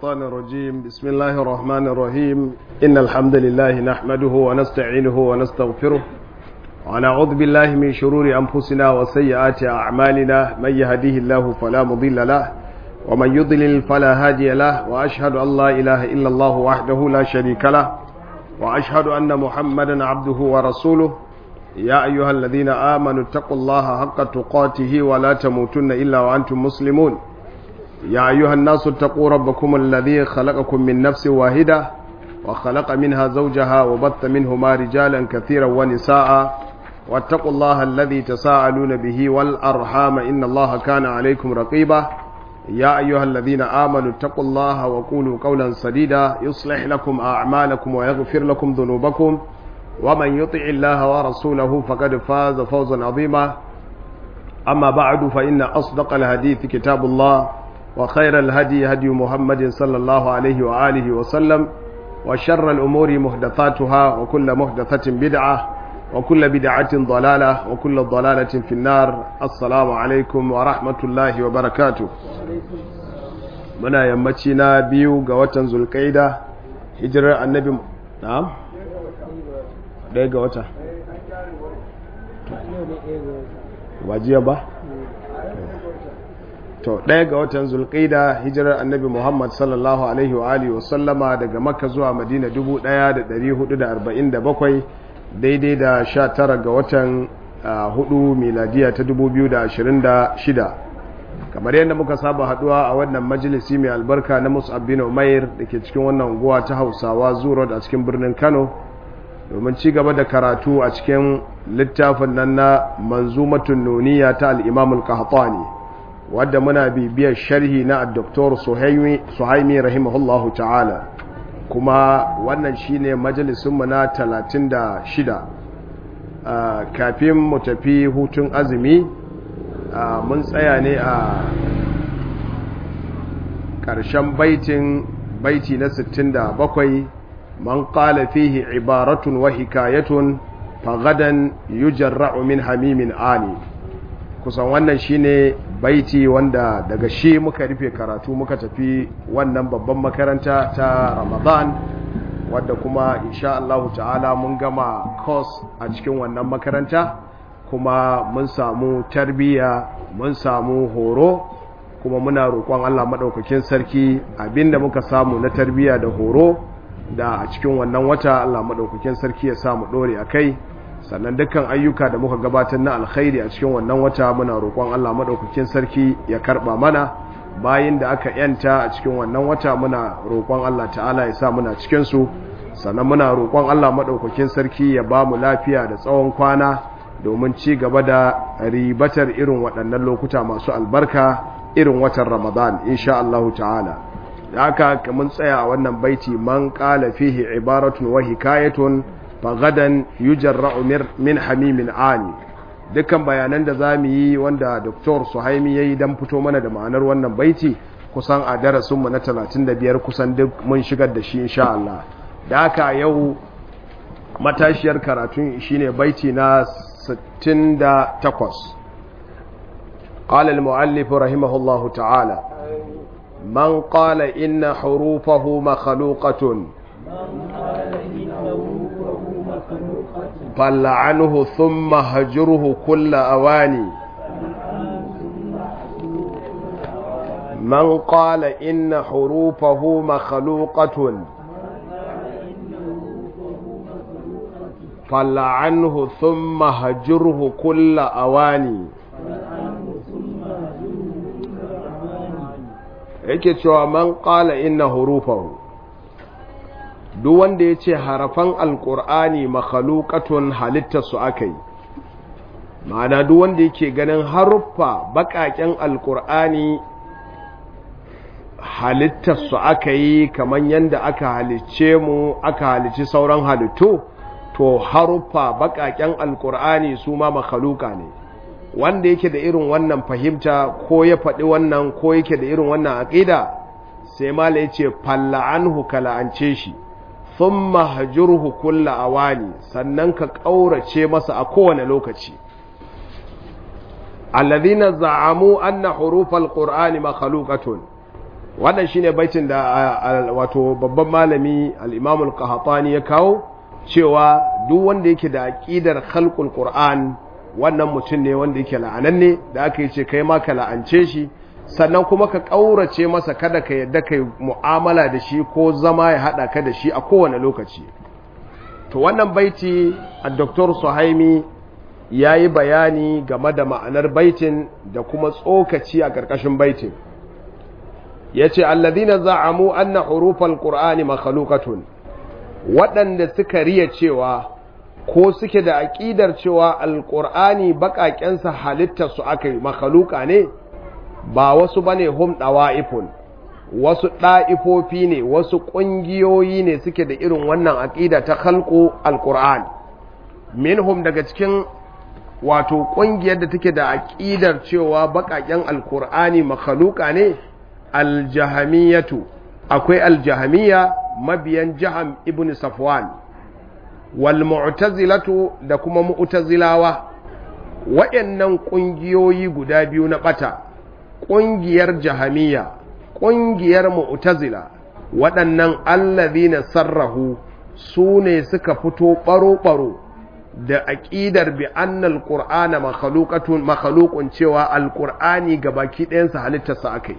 الشيطان الرجيم بسم الله الرحمن الرحيم إن الحمد لله نحمده ونستعينه ونستغفره ونعوذ بالله من شرور أنفسنا وسيئات أعمالنا من يهديه الله فلا مضل له ومن يضلل فلا هادي له وأشهد أن لا إله إلا الله وحده لا شريك له وأشهد أن محمدا عبده ورسوله يا أيها الذين آمنوا اتقوا الله حق تقاته ولا تموتن إلا وأنتم مسلمون يا أيها الناس اتقوا ربكم الذي خلقكم من نفس واحدة وخلق منها زوجها وبث منهما رجالا كثيرا ونساء واتقوا الله الذي تساءلون به والأرحام إن الله كان عليكم رقيبا يا أيها الذين آمنوا اتقوا الله وقولوا قولا سديدا يصلح لكم أعمالكم ويغفر لكم ذنوبكم ومن يطع الله ورسوله فقد فاز فوزا عظيما أما بعد فإن أصدق الحديث كتاب الله وخير الهدي هدي محمد صلى الله عليه وآله وسلم وشر الأمور محدثاتها وكل محدثة بدعة وكل بدعة ضلالة وكل ضلالة في النار السلام عليكم ورحمة الله وبركاته muna yammaci na biyu ga watan zulkaida hijirar annabi na'am ɗaya ga wata wajiya ba to ɗaya ga watan zulkaida hijirar annabi muhammad sallallahu alaihi wa alihi wasallama daga makka zuwa madina 1447 daidai da 19 ga watan hudu miladiya ta 2026 kamar yadda muka saba haduwa a wannan majalisi mai albarka na musab bin umair da ke cikin wannan unguwa ta hausawa zuro a cikin birnin kano domin ci gaba da karatu a cikin littafin nan na manzumatun nuniya ta al'imamul qahtani wadda muna bibiyar sharhi na dr suhaimi rahimahullahu ta'ala kuma wannan shine majalisunmu na 36 kafin mu tafi hutun azumi mun tsaya ne a ƙarshen baitin baiti na 67 man qala fihi ibaratun wa hikayatun fagadan yujarra'u min hamimin ani kusan wannan shine baiti wanda daga shi muka rufe karatu muka tafi wannan babban makaranta ta Ramadan wadda kuma insha Allah ta'ala mun gama course a cikin wannan makaranta kuma mun samu tarbiyya mun samu horo kuma muna roƙon Allah maɗaukakin sarki abinda muka samu na tarbiyya da horo da a cikin wannan wata Allah maɗaukakin sarki ya samu ɗore a kai sannan dukkan ayyuka da muka gabatar na alkhairi a cikin wannan wata muna roƙon Allah maɗaukakin sarki ya karɓa mana bayin da aka yanta a cikin wannan wata muna roƙon Allah ta'ala ya sa muna cikinsu sannan muna roƙon Allah maɗaukakin sarki ya ba mu lafiya da tsawon kwana domin ci gaba da ribatar irin waɗannan lokuta masu albarka irin watan ramadan insha Allah ta'ala da haka mun tsaya a wannan baiti man qala fihi ibaratun wa hikayatun fagadan yujarra'u min hamimin ani dukkan bayanan da zamu yi wanda Dr. Suhaimi yayi dan fito mana da ma'anar wannan baiti kusan a darasin mu na 35 kusan duk mun shigar da shi insha Allah da haka yau matashiyar karatun shine baiti na 68 قال المؤلف رحمه الله تعالى من قال إن حروفه مخلوقة فلعنه ثم هجره كل أواني من قال إن حروفه مخلوقة فلعنه ثم هجره كل أواني yake cewa man qala inna hurufahu duk wanda yace harafan alqur'ani makhluqatun halittarsu akai ma'ana duk wanda yake ganin haruffa bakaken alqur'ani halittarsu akai kaman yanda aka halicce mu aka halicci sauran halittu to haruffa bakaken alqur'ani su ma makhluqa ne wanda yake da irin wannan fahimta ko ya faɗi wannan ko yake da irin wannan aƙida sai mala ya ce falla'anhu ka la'ance shi sun mahajurhu kulla awani sannan ka ƙaurace masa a kowane lokaci alladhina za'amu anna hurufal qur'ani makhluqatun wannan shine baitin da wato babban malami al-Imam al-Qahtani ya kawo cewa duk wanda yake da aqidar khalqul Qur'an wannan mutum ne wanda yake la'ananne da aka yi ce kai ma ka la'ance shi sannan kuma ka ƙaurace masa kada ka yadda kai mu'amala da shi ko zama ya haɗa ka da shi a kowane lokaci to wannan baiti a Dr. Suhaimi ya yi bayani game da ma'anar baitin da kuma tsokaci a ƙarƙashin baitin ya ce alladina za'amu anna hurufal qur'ani makhluqatun waɗanda suka riya cewa ko suke da aƙidar cewa alƙur'ani baƙaƙensa halittarsu aka yi makhluqa ne ba wasu bane hum dawa'ifun wasu ɗa'ifofi ne wasu ƙungiyoyi ne suke da irin wannan aƙida ta khalqu alqur'an minhum daga cikin wato ƙungiyar da take da aƙidar cewa baƙaƙen alqur'ani makhluqa ne aljahamiyatu akwai aljahamiya mabiyan jaham ibn safwan wal mu'tazilatu da kuma mu'tazilawa waɗannan ƙungiyoyi guda biyu na ɓata ƙungiyar jahamiya ƙungiyar mu'tazila waɗannan allazina sarrahu su ne suka fito ɓaro-ɓaro da aƙidar bi annal qur'ana makhluqatun makhluqun cewa alqur'ani gabaki ɗayansa halittarsa akai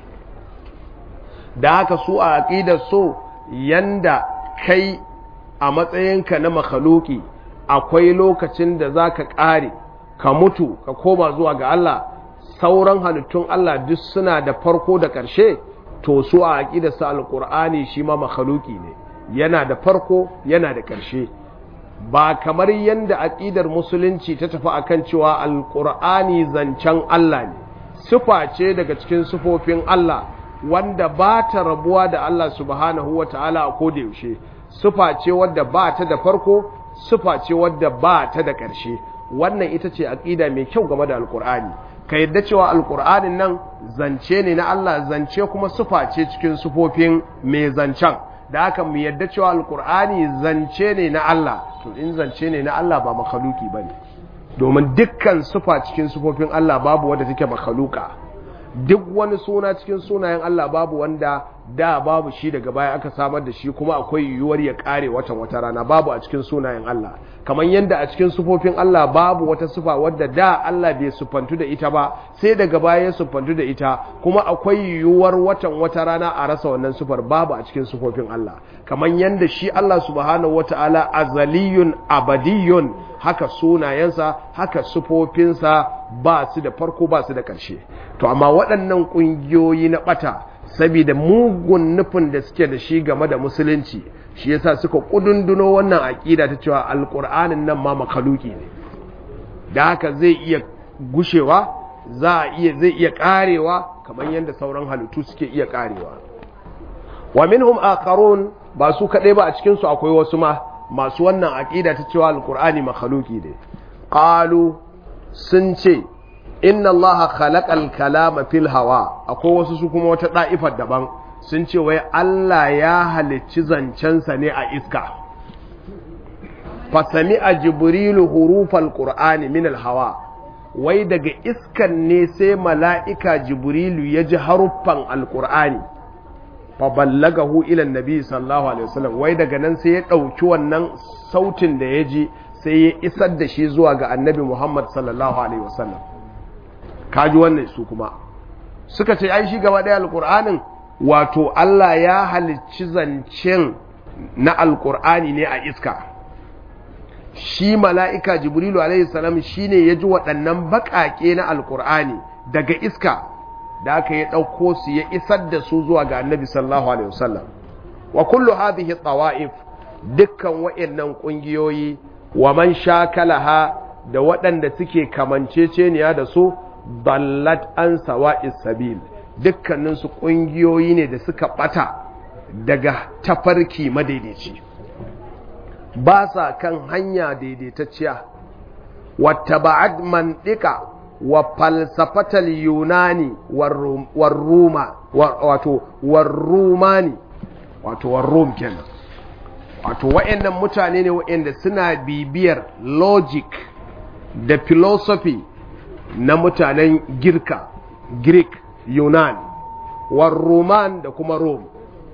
da haka su a aƙidar so yanda kai a matsayinka na makhluki akwai lokacin da za ka ƙare ka mutu ka koma zuwa ga Allah sauran halittun Allah duk suna da farko da ƙarshe to su a aƙidar sa alƙur'ani shi ma makhluki ne yana da farko yana da ƙarshe ba kamar yanda aƙidar musulunci ta tafi akan cewa alƙur'ani zancen Allah ne sifa ce daga cikin sifofin Allah wanda ba ta rabuwa da Allah subhanahu wa ta'ala a koda yaushe sufa ce wadda ba ta da farko sufa ce wadda ba ta da ƙarshe wannan ita ce aƙida mai kyau game da alƙur'ani ka yadda cewa alƙur'anin nan zance ne na Allah zance kuma sufa ce cikin sufofin mai zancen da haka mu yadda cewa alƙur'ani zance ne na Allah to in zance ne na Allah ba makhaluki bane domin dukkan sufa cikin sufofin Allah babu wadda take makhaluka duk wani suna cikin sunayen Allah babu wanda da babu shi daga baya aka samar da shi kuma akwai yiwuwar ya kare watan wata rana babu a cikin sunayen Allah kamar yadda a cikin sufofin Allah babu wata sufa wadda da Allah bai sufantu da ita ba sai daga baya ya sufantu da ita kuma akwai yiwuwar watan wata rana a rasa wannan sufar babu a cikin sufofin Allah kamar yadda shi Allah subhanahu wataala azaliyun abadiyun haka sunayensa haka sufofinsa ba su da farko ba su da ƙarshe to amma waɗannan ƙungiyoyi na ɓata saboda mugun nufin da suke da shi game da musulunci shi yasa suka ƙudunduno wannan aƙida ta cewa alƙur'anin nan ma makaluki ne da haka zai iya gushewa za a iya zai iya ƙarewa kamar yadda sauran halittu suke iya ƙarewa wa minhum akharun ba su kaɗai ba a cikin su akwai wasu ma masu wannan aƙida ta cewa alƙur'ani makhaluki ne qalu sun ce inna Allah khalaqal kalama fil hawa akwai wasu su kuma wata da'ifar daban sun ce wai Allah ya halicci zancensa ne a iska fasami a jibrilu hurufal qur'ani min al hawa wai daga iskan ne sai mala'ika jibrilu ya ji haruffan alqur'ani fa ballagahu ila annabi sallallahu alaihi wasallam wai daga nan sai ya dauki wannan sautin da ya ji sai ya isar da shi zuwa ga annabi Muhammad sallallahu alaihi wasallam kaji wannan su kuma suka ce ai shi gaba ɗaya alƙur'anin wato Allah ya halicci zancen na alƙur'ani ne a iska shi mala'ika jibrilu alaihi salam shi ne ya ji waɗannan baƙaƙe na alƙur'ani daga iska da aka ya ɗauko su ya isar da su zuwa ga annabi sallallahu alaihi wasallam wa kullu hadhihi tawa'if dukkan waɗannan ƙungiyoyi wa man shakalaha da waɗanda suke kamanceceniya da su ballat an sawa'is sabil dukkaninsu ƙungiyoyi ne da suka ɓata daga tafarki madaidaici ba sa kan hanya daidaitacciya wata ba'ad manɗika wa falsafatal yunani warruma wato warrumani wato warrum kenan wato wa'annan mutane ne wa'anda suna bibiyar logic da philosophy na mutanen girka greek yunan war roman da kuma rom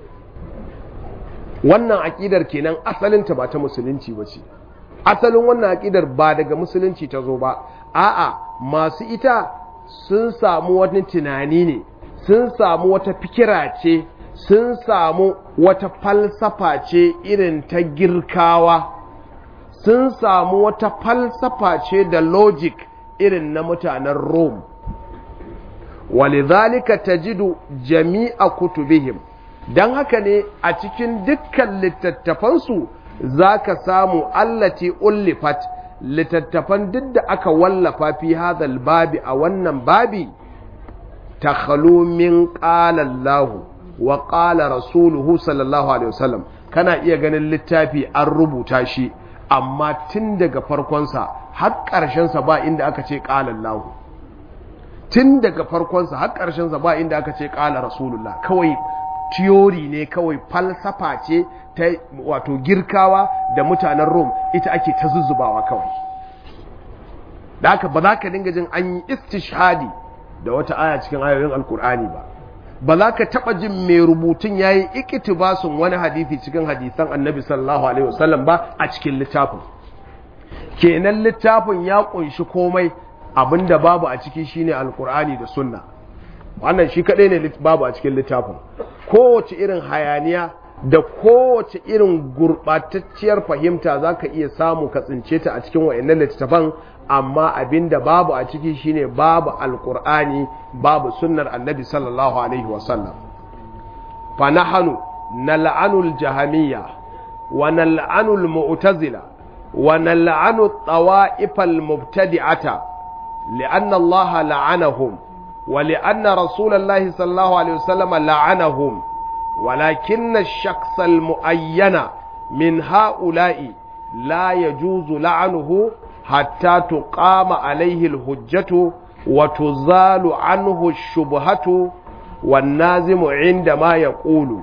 wannan aƙidar kenan asalinta ba ta musulunci ba ce asalin wannan aƙidar ba daga musulunci ta zo ba a'a masu ita sun samu wani tunani ne sun samu wata fikira ce sun samu wata falsafa ce irin ta girkawa sun samu wata falsafa ce da logic irin na mutanen rome walidhalika tajidu jami'a kutubihim don haka ne a cikin dukkan littattafansu za ka samu allati ullifat littattafan duk da aka wallafa fi hadhal babi a wannan babi ta min qala Allahu wa qala rasuluhu sallallahu alaihi wasallam kana iya ganin littafi an rubuta shi amma tun daga farkonsa har ƙarshensa ba inda aka ce qala Allahu tun daga farkonsa har ƙarshensa ba inda aka ce qala rasulullah kawai tiyori ne kawai falsafa ce ta wato girkawa da mutanen rom ita ake ta zuzzubawa kawai da haka ba za ka dinga jin an yi istishhadi da wata aya cikin ayoyin alkur'ani ba ba za ka taɓa jin mai rubutun ya yi ikitibasun wani hadithi cikin hadisan annabi sallallahu alaihi wasallam ba a cikin littafin kenan littafin ya ƙunshi komai abinda babu a ciki shine alkur'ani da sunna wannan shi kaɗai ne babu a cikin littafin kowace irin hayaniya da kowace irin gurɓatacciyar fahimta za ka iya samu ka tsince ta a cikin wa'annan littattafan amma abinda babu a ciki shine babu alkur'ani babu sunnar annabi sallallahu alaihi wasallam fa nahanu nal'anul jahamiyya wa nal'anul mu'tazila wa nal'anu tawa'ifal mubtadi'ata li'anna allaha la'anahum ولأن رسول الله صلى الله عليه وسلم لعنهم ولكن الشخص المؤين من هؤلاء لا يجوز لعنه حتى تقام عليه الحجة وتزال عنه الشبهة والنازم عندما يقول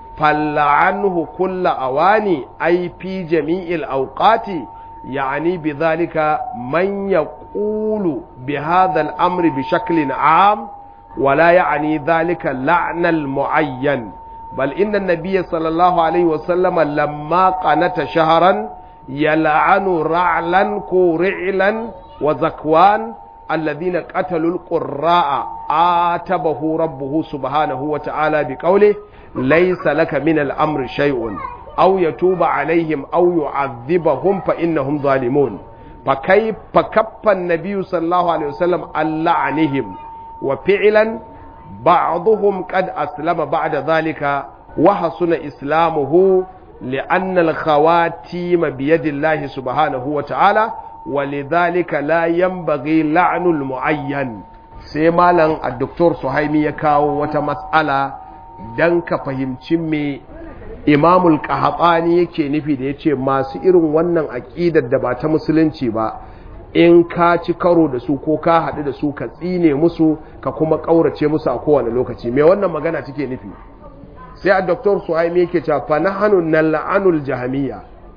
فلعنه كل أواني أي في جميع الأوقات يعني بذلك من يقول بهذا الأمر بشكل عام ولا يعني ذلك لعن المعين بل إن النبي صلى الله عليه وسلم لما قنت شهرا يلعن رعلا كورعلا وزكوان الذين قتلوا القراء آتبه ربه سبحانه وتعالى بقوله ليس لك من الأمر شيء أو يتوب عليهم أو يعذبهم فإنهم ظالمون فكيف فكف النبي صلى الله عليه وسلم عن لعنهم وفعلا بعضهم قد أسلم بعد ذلك وحسن إسلامه لأن الخواتيم بيد الله سبحانه وتعالى ولذلك لا ينبغي لعن المعين سيمالا الدكتور سهيمي يكاو وتمسألة دنك فهمتي مي imamul qahtani yake nufi da yace masu irin wannan aqidar da ba ta musulunci ba in ka ci karo da su ko ka haɗu da su ka tsine musu ka kuma ƙaurace musu a kowane lokaci me wannan magana take nufi sai a doktor suhaimi yake cewa fa nahnu nal'anul jahamiyya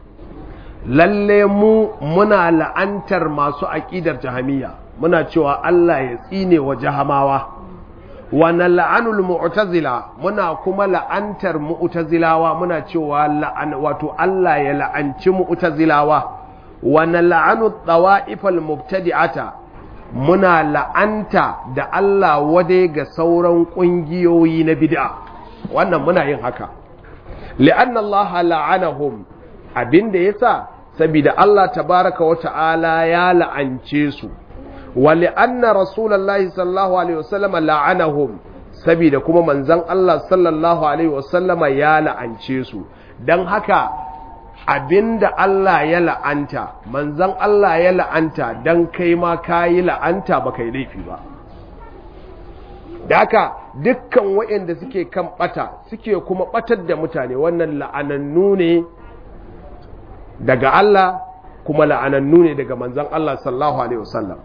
lalle mu muna la'antar masu aqidar jahamiyya muna cewa Allah ya tsine wa jahamawa wa nal'anul mu'tazila muna kuma la'antar mu'tazilawa muna cewa la'an wato Allah ya la'anci mu'tazilawa wa nal'anu tawa'ifal mubtadi'ata muna la'anta da Allah wade ga sauran kungiyoyi na bid'a wannan muna yin haka li'anna Allah la'anahum abinda yasa saboda Allah tabaraka wa ta'ala ya la'ance su ولأن رسول الله صلى الله عليه وسلم لعنهم saboda kuma manzon Allah sallallahu alaihi wasallama ya la'ance su dan haka abinda Allah ya la'anta manzon Allah ya la'anta dan kai ma kayi la'anta ba kai laifi ba da haka dukkan waɗanda suke kan bata suke kuma batar da mutane wannan la'anannu ne daga Allah kuma la'anannu ne daga manzon Allah sallallahu alaihi wasallam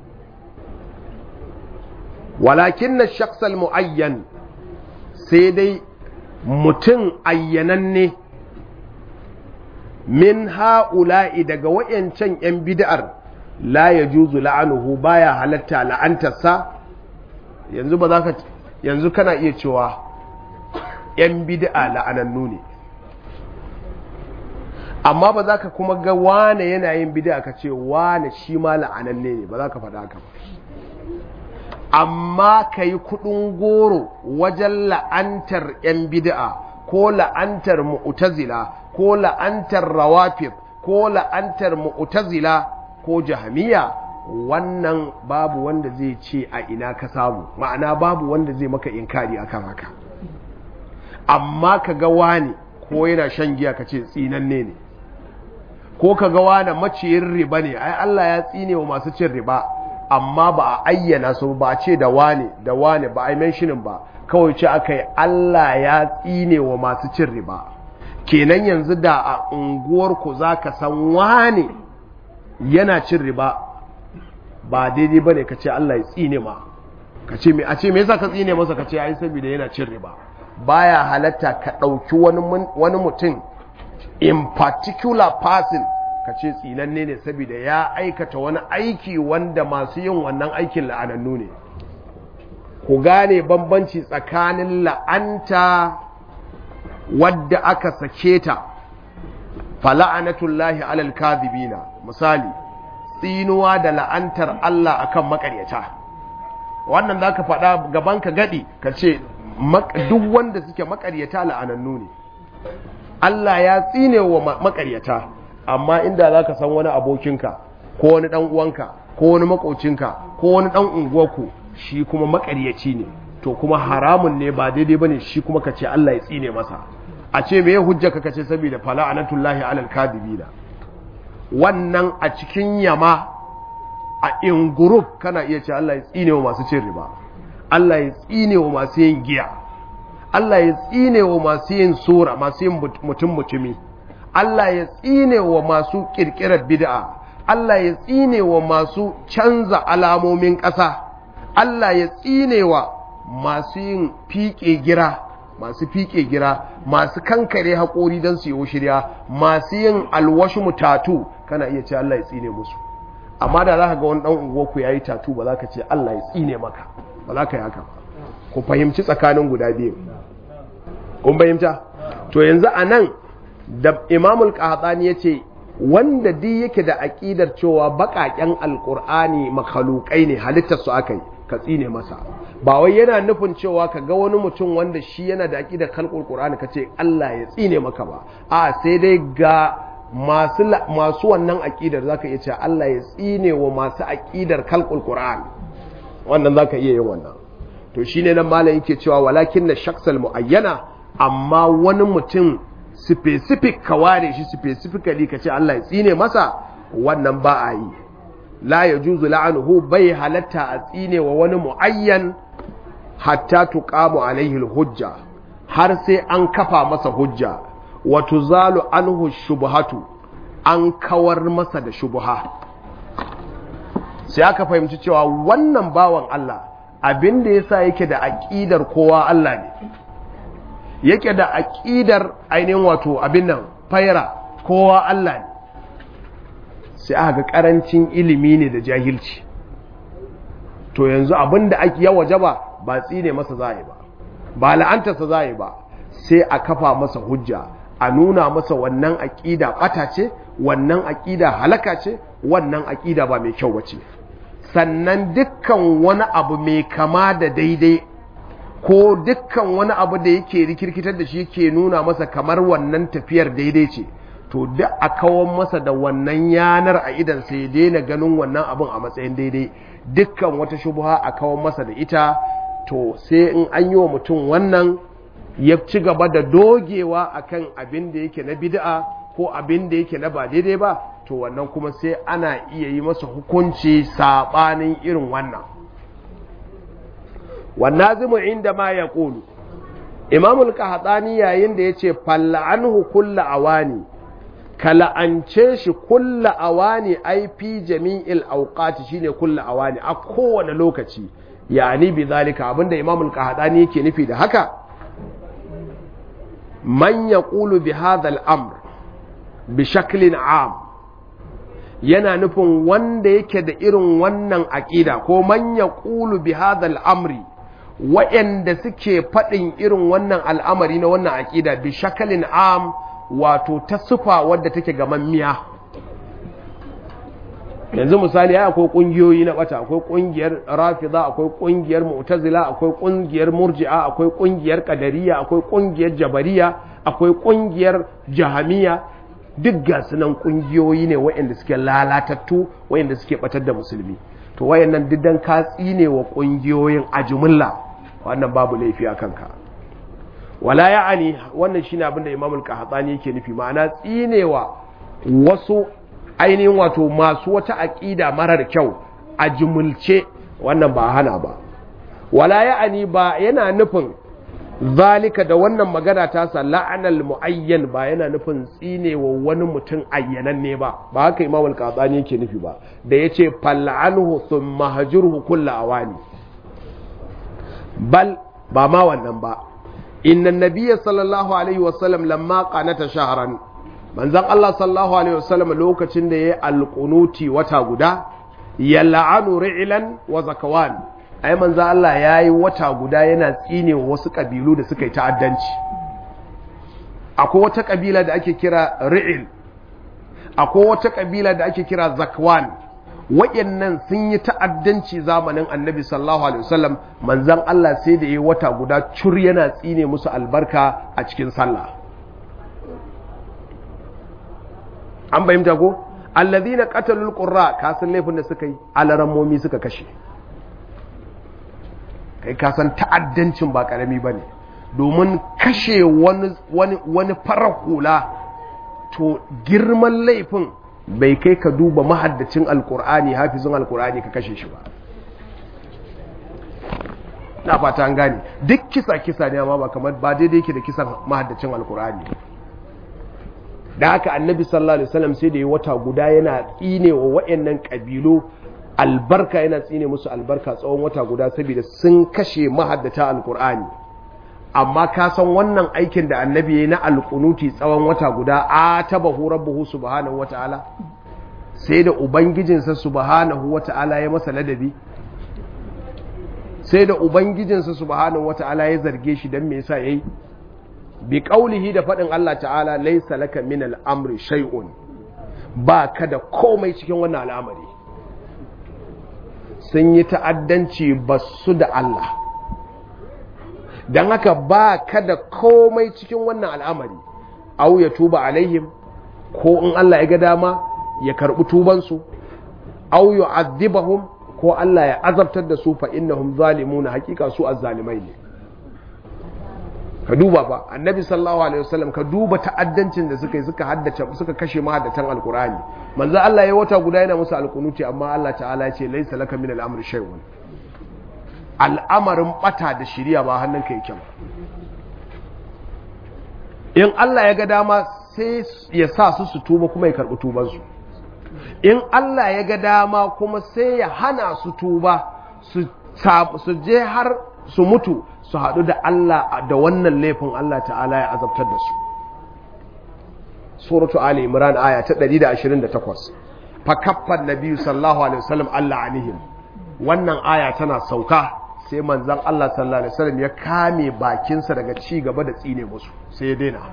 walakin na shaksal mu'ayyan sai dai mutum ayyananne min ha'ula'i daga wayancan ‘yan bid'ar la ya juzu la'anuhu baya halatta la'antarsa yanzu ba za ka yanzu kana iya cewa ‘yan bid'a la'anannu ne amma ba za ka kuma ga wane yana yin bid'a ka ce wane shi ma la'ananne ne ba za ka faɗa haka ba amma ka yi kuɗin goro wajen la'antar ‘yan bid'a ko la'antar mu'tazila ko la'antar rawafif ko la'antar mu'tazila ko jahamiya wannan babu wanda zai ce a ina ka samu ma'ana babu wanda zai maka inkari akan haka amma ka ga wani ko yana shan giya ka ce tsinanne ne ko ka ga wani maciyin riba ne ai Allah ya tsine wa masu cin riba amma ba a ayyana su ba a ce da wane da wane ba a yi menshinin ba kawai ce aka yi Allah ya tsine wa masu cin riba kenan yanzu da a unguwarku za ka san wane yana cin riba ba daidai ba ne ka ce Allah ya tsine ma ka ce a ce me yasa ka tsine masa ka ce ai saboda yana cin riba baya halatta ka ɗauki wani mutum in particular person ka ce tsinanne ne saboda ya aikata wani aiki wanda masu yin wannan aikin la'anannu ne ku gane bambanci tsakanin la'anta wadda aka sake ta fala'anatullahi alal kadhibina misali tsinuwa da la'antar Allah akan makaryata wannan zaka faɗa gaban ka gadi ka ce duk wanda suke makaryata la'anannu ne Allah ya tsine wa makaryata amma inda zaka san wani abokinka ko wani dan uwanka ko wani makocinka ko wani dan unguwarku shi kuma makaryaci ne to kuma haramun ne ba daidai bane shi kuma ka ce Allah ya tsine masa a ce me hujja ka kace saboda fala anatullahi alal kadibina wannan a cikin yama a in group kana iya ce Allah ya tsine wa masu cin riba Allah ya tsine wa masu yin giya Allah ya tsine wa masu yin sura masu yin mutum mutumi Allah ya tsine wa masu kirkirar bid'a Allah ya tsine wa masu canza alamomin ƙasa Allah ya tsine wa masu yin fiƙe gira masu fiƙe gira masu kankare haƙori don su yi shirya masu yin alwashi mutatu kana iya ce Allah ya tsine musu amma da za ka ga wani ɗan unguwarku ya yi tatu ba za ka ce Allah ya tsine maka ba za ka yi haka ba ku fahimci tsakanin guda biyu kun fahimta to yanzu a nan da imamul qahtani ya ce wanda duk yake da aƙidar cewa baƙaƙen alƙur'ani makhalukai ne halittar su aka yi ka tsine masa ba wai yana nufin cewa ka ga wani mutum wanda shi yana da aƙidar kalƙul qur'ani ka ce Allah ya tsine maka ba a sai dai ga masu masu wannan aƙidar zaka iya cewa Allah ya tsine wa masu aƙidar kalƙul qur'ani wannan zaka iya yin wannan to shine nan malam yake cewa walakin na shaksal muayyana amma wani mutum specific ka ware shi specifically ka ce Allah ya tsine masa wannan ba a yi la ya juzu la'anuhu bai halatta a tsine wa wani mu'ayyan hatta tuqamu alaihi hujja har sai an kafa masa hujja wa tuzalu anhu shubhatu an kawar masa da shubha sai aka fahimci cewa wannan bawan Allah abin da yasa yake da aqidar kowa Allah ne yake da aƙidar ainihin wato abin nan faira kowa Allah ne sai aka ga ƙarancin ilimi ne da jahilci to yanzu abin da ake yawa jaba ba tsine masa za ba ba la'antarsa za ba sai a kafa masa hujja a nuna masa wannan aƙida ɓata ce wannan aƙida halaka ce wannan aƙida ba mai kyau ba ce sannan dukkan wani abu mai kama da daidai ko dukkan wani abu da yake rikirkitar da shi yake nuna masa kamar wannan tafiyar daidai ce to duk a kawon masa da wannan yanar a idan sai daina ganin wannan abin a matsayin daidai dukkan wata shubuha a kawon masa da ita to sai in an yi wa mutum wannan ya ci gaba da dogewa akan abin da yake na bid'a ko abin da yake na ba daidai ba to wannan kuma sai ana iya yi masa hukunci sabanin irin wannan wannazimu inda ma ya ƙulu imamul kahatsani yayin da ya ce falla'anhu kulla awani ka la'ance shi kulla awani ai fi jami'il auqati shine kulla awani a kowane lokaci yani bi zalika abinda imamul kahatsani yake nufi da haka man yaqulu bi hadha al-amr bi shaklin am yana nufin wanda yake da irin wannan aqida ko man yaqulu bi hadha al-amri waɗanda suke faɗin irin wannan al'amari na wannan aƙida bi shakalin am wato ta sufa wadda take gamammiya yanzu misali ya akwai ƙungiyoyi na ɓata akwai ƙungiyar rafiza akwai ƙungiyar mu'tazila akwai ƙungiyar murji'a akwai ƙungiyar ƙadariya akwai ƙungiyar jabariya akwai ƙungiyar jahamiya duk ga sunan ƙungiyoyi ne waɗanda suke lalatattu waɗanda suke ɓatar da musulmi to wayannan diddan ka tsine wa ƙungiyoyin a jumla wannan babu laifi a kanka wala ya'ani wannan shine abin da Imam al-Qahtani yake nufi ma'ana tsinewa wasu ainihin wato masu wata aqida marar kyau a jumulce wannan ba hana ba wala ya'ani ba yana nufin zalika da wannan magana ta sa la'anal muayyan ba yana nufin tsinewa wani mutum ayyananne ba ba haka Imam al-Qahtani yake nufi ba da yace fal'anhu thumma hajurhu kullu awani bal ba ma wannan ba inna nabiyya sallallahu alaihi wasallam lamma qanata shahran manzon Allah sallallahu alaihi wasallam lokacin da yayi alqunuti wata guda yal'anu ri'lan wa zakawan ai manzon Allah yayi wata guda yana tsine wasu kabilu da suka yi ta'addanci akwai wata kabila da ake kira ri'il akwai wata kabila da ake kira zakwan wayannan sun yi ta'addanci zamanin annabi sallallahu alaihi wasallam manzon Allah sai da yi wata guda cur yana tsine musu albarka a cikin sallah an bayyanta ko alladhina qatalul qurra ka san laifin da suka yi alarammomi suka kashe kai ka san ta'addancin ba karami bane domin kashe wani wani wani farar hula to girman laifin bai kai ka duba mahaddacin alkur'ani hafizin alkur'ani ka kashe shi ba na fata an gane duk kisa kisa ne amma ba kamar ba daidai yake da kisan mahaddacin alkur'ani da haka annabi sallallahu alaihi wasallam sai da yi wata guda yana tsine wa wayannan kabilu albarka yana tsine musu albarka tsawon wata guda saboda sun kashe mahaddata alkur'ani amma ka san wannan aikin da annabi ya yi na alkunuti tsawon wata guda a taba rabbuhu subhanahu wata'ala sai da ubangijinsa subhanahu wata'ala ya masa ladabi sai da ubangijinsa subhanahu wata'ala ya zarge shi don me yasa yayi bi qaulihi da faɗin Allah ta'ala laysa laka min al-amri shay'un ba ka da komai cikin wannan al'amari sun yi ta'addanci basu da Allah don haka ba ka da komai cikin wannan al'amari au ya tuba alaihim ko in Allah ya ga dama ya karɓi tubansu au ya azibahum ko Allah ya azabtar da su fa innahum zalimuna hakika su azzalimai ne ka duba ba annabi sallallahu alaihi wasallam ka duba ta'addancin da suka yi suka haddace suka kashe mahaddatan alqur'ani manzo Allah ya wata guda yana musu alkunuti amma Allah ta'ala ya ce laysa laka min al-amri shay'un al'amarin bata da shirya ba hannunka yake ba in Allah ya ga dama sai ya sa su su tuba kuma ya karɓi tubansu in Allah ya ga dama kuma sai ya hana su tuba su je har su mutu su haɗu da Allah da wannan laifin Allah ta'ala ya azabtar da su suratu ali imran aya ta 128 fa kaffan nabiyyu sallallahu alaihi wasallam Allah anihim wannan aya tana sauka sai manzan Allah sallallahu Alaihi wasallam ya kame bakinsa daga ci gaba da tsine musu sai ya daina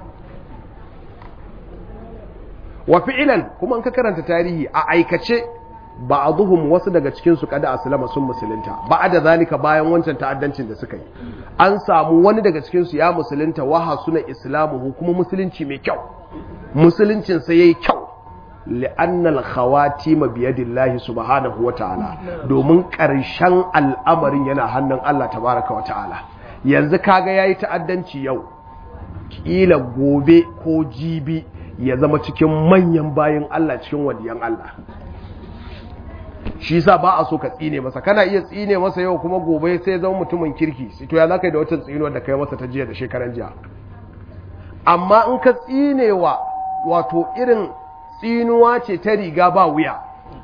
wa fi'ilan kuma an ka karanta tarihi a aikace ba a zuhun wasu daga cikinsu kada aslama sun musulunta ba da zalika bayan wancan ta'addancin da suka yi an samu wani daga cikinsu ya musulunta waha suna islamu kuma musulunci mai kyau musuluncinsa ya yi kyau li'annal khawatima biyadillahi subhanahu wata'ala domin ƙarshen al'amarin yana hannun Allah tabaraka wata'ala yanzu kaga yayi ta'addanci yau kila gobe ko jibi ya zama cikin manyan bayin Allah cikin waliyan Allah shi yasa ba a so ka tsine masa kana iya tsine masa yau kuma gobe sai zama mutumin kirki to ya zaka yi da wata tsinuwar da kai masa ta jiya da shekaran jiya amma in ka tsinewa wato irin tsinuwa ce ta riga ba wuya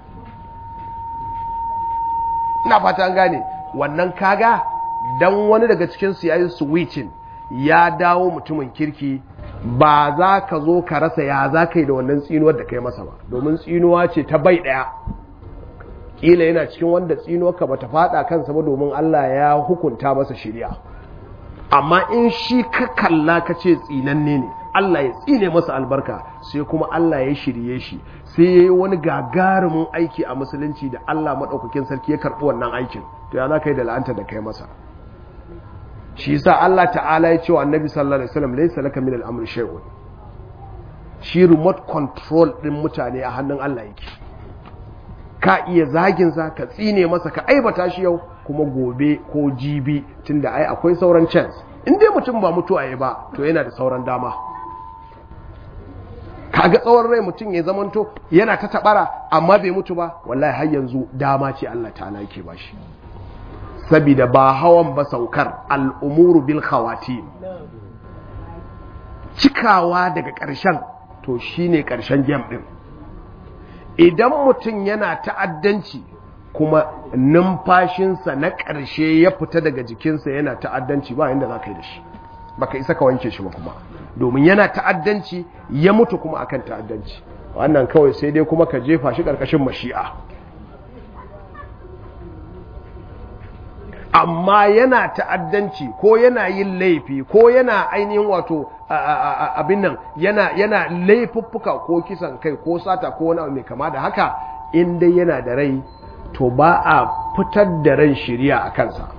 ina fata an gane wannan kaga dan wani daga cikin su yayi switching ya dawo mutumin kirki ba za ka zo ka rasa ya za ka yi da wannan tsinuwar da kai masa ba domin tsinuwa ce ta bai daya kila yana cikin wanda tsinuwarka bata fada kansa ba domin Allah ya hukunta masa shari'a amma in shi ka kalla ka ce tsinanne ne Allah ya tsine masa albarka sai kuma Allah ya shirye shi sai ya yi wani gagarumin aiki a musulunci da Allah maɗaukakin sarki ya karɓi wannan aikin to ya za ka yi da la'anta da kai masa shi sa Allah ta'ala ya ce wa annabi sallallahu alaihi wasallam laysa laka min al-amri shay'un shi remote control din mutane a hannun Allah yake ka iya zagin sa ka tsine masa ka aibata shi yau kuma gobe ko jibi tunda ai akwai sauran chance in dai mutum ba mutuwa ya ba to yana da sauran dama kaga tsawon rai mutum ya zamanto yana ta tabara amma bai mutu ba wallahi har yanzu dama ce Allah ta'ala yake bashi sabida ba hawan ba saukar al'umuru bil khawatim cikawa daga ƙarshen to shine ƙarshen gem ɗin idan mutum yana ta'addanci kuma numfashinsa na ƙarshe ya fita daga jikinsa yana ta'addanci ba inda za ka yi da shi baka isa ka wanke shi ba kuma domin yana ta'addanci ya mutu kuma akan ta'addanci wannan kawai sai dai kuma ka jefa shi ƙarƙashin mashi'a amma yana ta'addanci ko yana yin laifi ko yana ainihin wato abin nan yana yana laifuffuka ko kisan kai ko sata ko wani abu mai kama da haka in dai yana da rai to ba a fitar da ran shiriya a kansa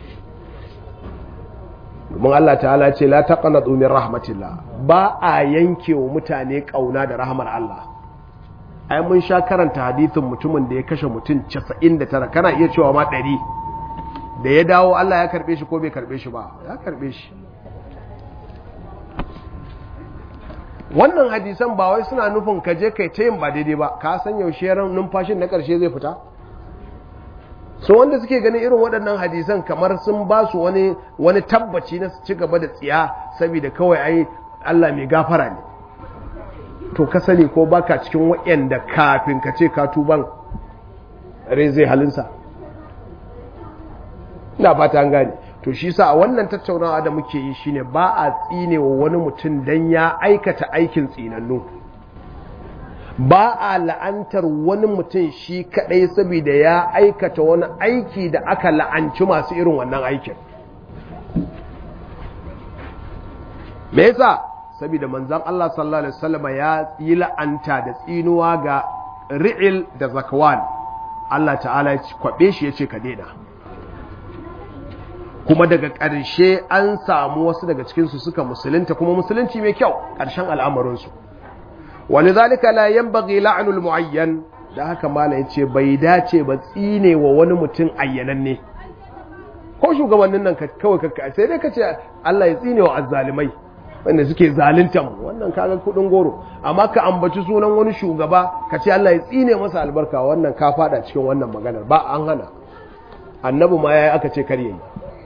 domin Allah ta'ala ce la taqnatu min rahmatillah ba a yanke wa mutane kauna da rahmar Allah ai mun sha karanta hadithin mutumin da ya kashe mutum 99 kana iya cewa ma 100 da ya dawo Allah ya karbe shi ko bai karbe shi ba ya karbe shi wannan hadisan ba wai suna nufin ka je kai ta yin ba daidai ba ka san yaushe ran numfashin na karshe zai fita so wanda suke ganin irin waɗannan hadisan kamar sun ba su wani wani tabbaci na su ci gaba da tsiya saboda kawai ai Allah mai gafara ne to ka sani ko baka cikin waɗanda kafin ka ce ka tuban rai zai halinsa ina fata an gane to shi sa a wannan tattaunawa da muke yi shine ba a tsine wa wani mutum dan ya aikata aikin tsinannu ba a la'antar wani mutum shi kadai saboda ya aikata wani aiki da aka la'anci masu irin wannan aikin me yasa saboda manzon Allah sallallahu alaihi wasallam ya yi la'anta da tsinuwa ga ri'il da zakwan Allah ta'ala ya kwabe shi yace ka daina kuma daga ƙarshe an samu wasu daga cikinsu suka musulunta kuma musulunci mai kyau ƙarshen al'amarinsu wani zalika la yanbaghi la'nul mu'ayyan da haka mala yace bai dace ba tsine wa wani mutum ayyananne ko shugabannin nan kawai kakka sai dai kace Allah ya tsine wa azzalimai wanda suke zalunta mu wannan kaga kudin goro amma ka ambaci sunan wani shugaba kace Allah ya tsine masa albarka wannan ka fada cikin wannan maganar ba an hana annabi ma yayi aka ce kar yayi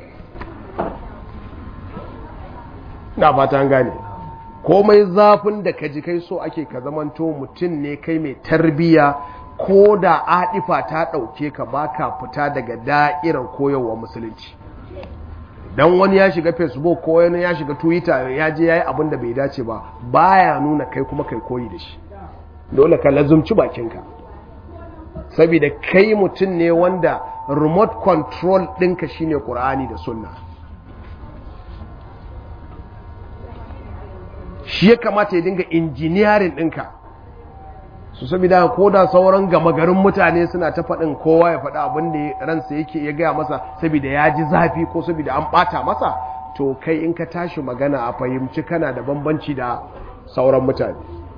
na fata an gane komai zafin da ka ji kai so ake ka zamanto mutum ne kai mai tarbiya ko da adifa ta ɗauke ka baka fita daga da'irar koyarwa musulunci dan wani ya shiga facebook ko wani ya shiga twitter ya je yayi abin da bai dace ba baya nuna kai kuma kai koyi da shi dole ka lazumci bakinka saboda kai mutum ne wanda remote control ɗinka shine qur'ani da sunna shi ya kamata ya dinga injiniyarin ɗinka su saboda ko da sauran gama garin mutane suna ta faɗin kowa ya faɗi abin da ransa yake ya gaya masa saboda ya ji zafi ko saboda an ɓata masa to kai in ka tashi magana a fahimci kana da bambanci da sauran mutane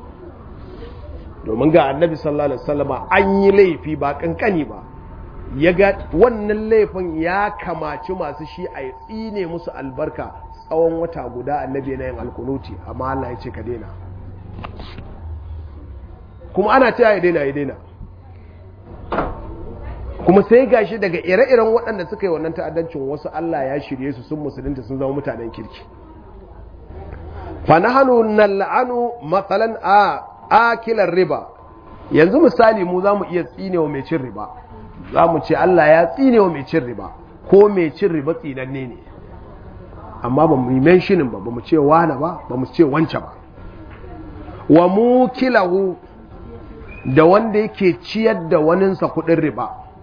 domin ga annabi sallallahu alaihi wasallama an yi laifi ba kankani ba ya ga wannan laifin ya kamaci masu shi a tsine musu albarka tsawon wata guda annabi na yin alkunuti amma Allah ya ce ka daina kuma ana ta ya daina ya daina kuma sai gashi daga ire-iren waɗanda suka yi wannan ta'addancin wasu Allah ya shirye su sun musulunta sun zama mutanen kirki fa nahnu nal'anu matsalan a akilar riba yanzu misali mu zamu iya tsinewa mai cin riba zamu ce Allah ya tsinewa mai cin riba ko mai cin riba tsinanne ne amma ba mu yi menshinin ba ba mu ce wane ba ba mu ce wance ba wa mukilahu da wanda yake ciyar da waninsa kudin riba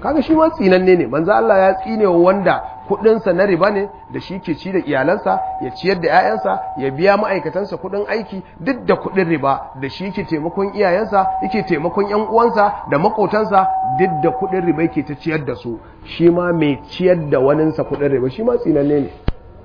kaga shi ma tsinanne ne manzo Allah ya tsine wa wanda kudinsa na riba ne da shi ke ci da iyalansa ya ciyar da 'ya'yansa ya biya ma'aikatansa kudin aiki duk da kudin riba da shi ke taimakon iyayensa yake taimakon yan uwansa da makotansa duk da kudin riba yake ta ciyar da su shi ma mai ciyar da waninsa kudin riba shi ma tsinanne ne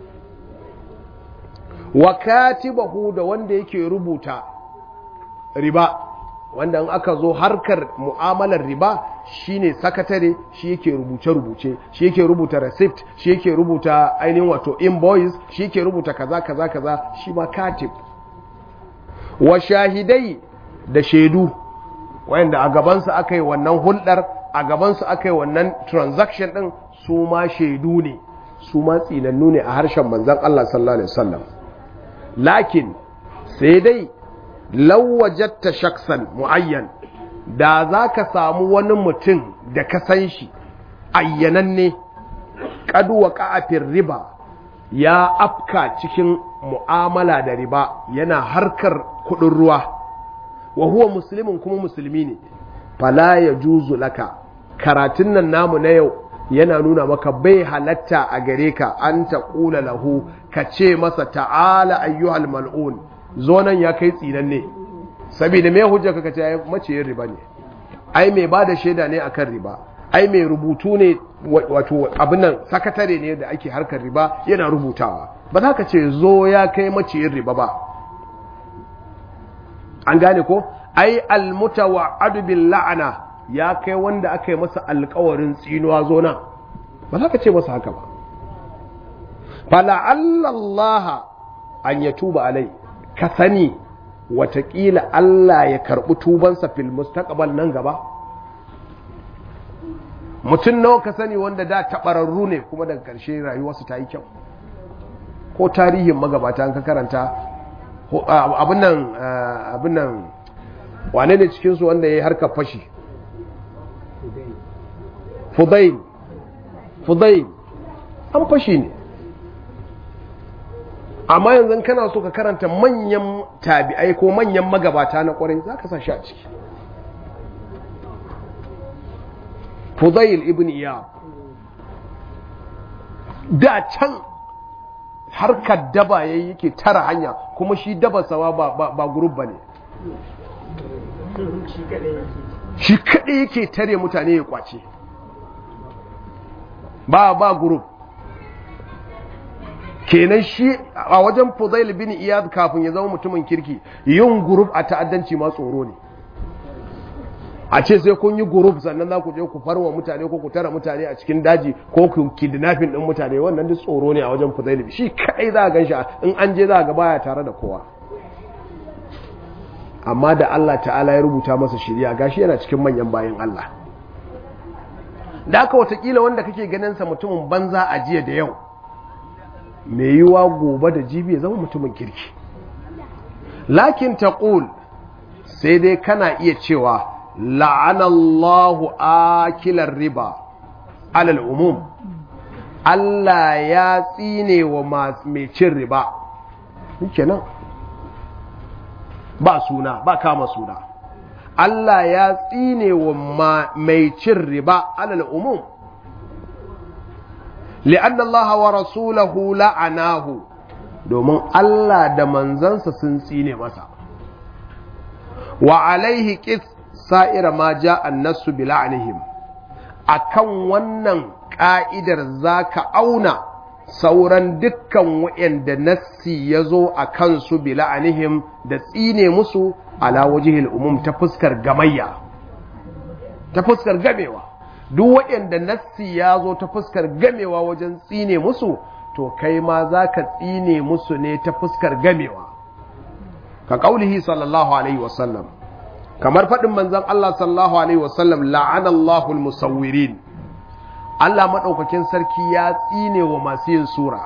wa katibahu da wanda yake rubuta riba wanda in aka zo harkar mu'amalar riba shine sakatare shi yake rubuce-rubuce shi yake rubuta receipt shi yake rubuta ainihin wato invoice shi yake rubuta kaza kaza kaza shi ma katib wa shahidai da shaidu wanda a gabansu aka yi wannan hulɗar a gabansu aka yi wannan transaction ɗin su ma shaidu ne su ma tsinannu ne a harshen manzan Allah sallallahu alaihi wasallam lakin sai dai lawajatta shaksan mu'ayyan da za ka samu wani mutum da ka san shi ayyananne kaduwa ka'afin riba ya afka cikin mu'amala da riba yana harkar kudin ruwa wa huwa musulmin kuma musulmi ne fala ya juzu laka karatun nan namu na yau yana nuna maka bai halatta a gare ka an ta ƙula lahu ka ce masa ta'ala ayyuhal mal'un zo nan ya kai tsinan ne saboda mai hujja ka ce maciyin riba ne ai mai ba da shaida ne akan riba ai mai rubutu ne wato abin nan sakatare ne da ake harkar riba yana rubutawa ba za ka ce zo ya kai maciyin riba ba an gane ko ai almutawa'adu bil la'ana ya kai wanda aka yi masa alkawarin tsinuwa zo nan ba za ka ce masa haka ba fala'allallaha an ya tuba alai ka sani watakila Allah ya karɓi tubansa fil mustaqbal nan gaba mutum nawa ka sani wanda da taɓararru ne kuma daga ƙarshe rayuwarsu ta yi kyau ko tarihin magabata an ka karanta abin nan abin nan wane ne cikinsu wanda ya yi harkar fashi fudail fudail an fashi ne amma yanzu kana so ka karanta manyan tabi'ai ko manyan magabata na kwarai za ka sa shi a ciki fudail ibn iyab da can harkar daba ya yake tara hanya kuma shi daba sawa ba, ba, gurub ba ne shi kaɗai yake tare mutane ya kwace ba ba gurub kenan shi a wajen fudail bin iyad kafin ya zama mutumin kirki yin gurub a ta'addanci ma tsoro ne a ce sai kun yi gurub sannan za ku je ku farwa mutane ko ku tara mutane a cikin daji ko ku kidnapping din mutane wannan duk tsoro ne a wajen fudail shi kai za a ganshi in an je za a ga baya tare da kowa amma da Allah ta'ala ya rubuta masa shirya gashi yana cikin manyan bayan Allah da aka watakila wanda kake ganin sa mutumin banza a jiya da yau mai yiwa gobe da jibi ya zama mutumin kirki lakin taqul sai dai kana iya cewa la'anallahu akilar riba alal umum Allah ya tsine wa mai cin riba kenan ba suna ba kama suna Allah ya tsine wa mai cin riba alal umum li'anna Allah wa rasulahu la'anahu domin Allah da manzansa sun tsine masa wa alaihi qis sa'ira ma ja'a an-nassu bi la'anihim akan wannan ka'idar zaka auna sauran dukkan waɗanda nassi ya zo a kansu bi la'anihim da tsine musu ala wajihil umum ta fuskar gamayya ta fuskar gamewa duk waɗanda nassi ya zo ta fuskar gamewa wajen tsine musu to kai ma za ka tsine musu ne ta fuskar gamewa ka ƙaulihi sallallahu alaihi wasallam kamar faɗin manzan Allah sallallahu alaihi wasallam la'anallahu musawwirin Allah maɗaukakin sarki ya tsine wa masu yin sura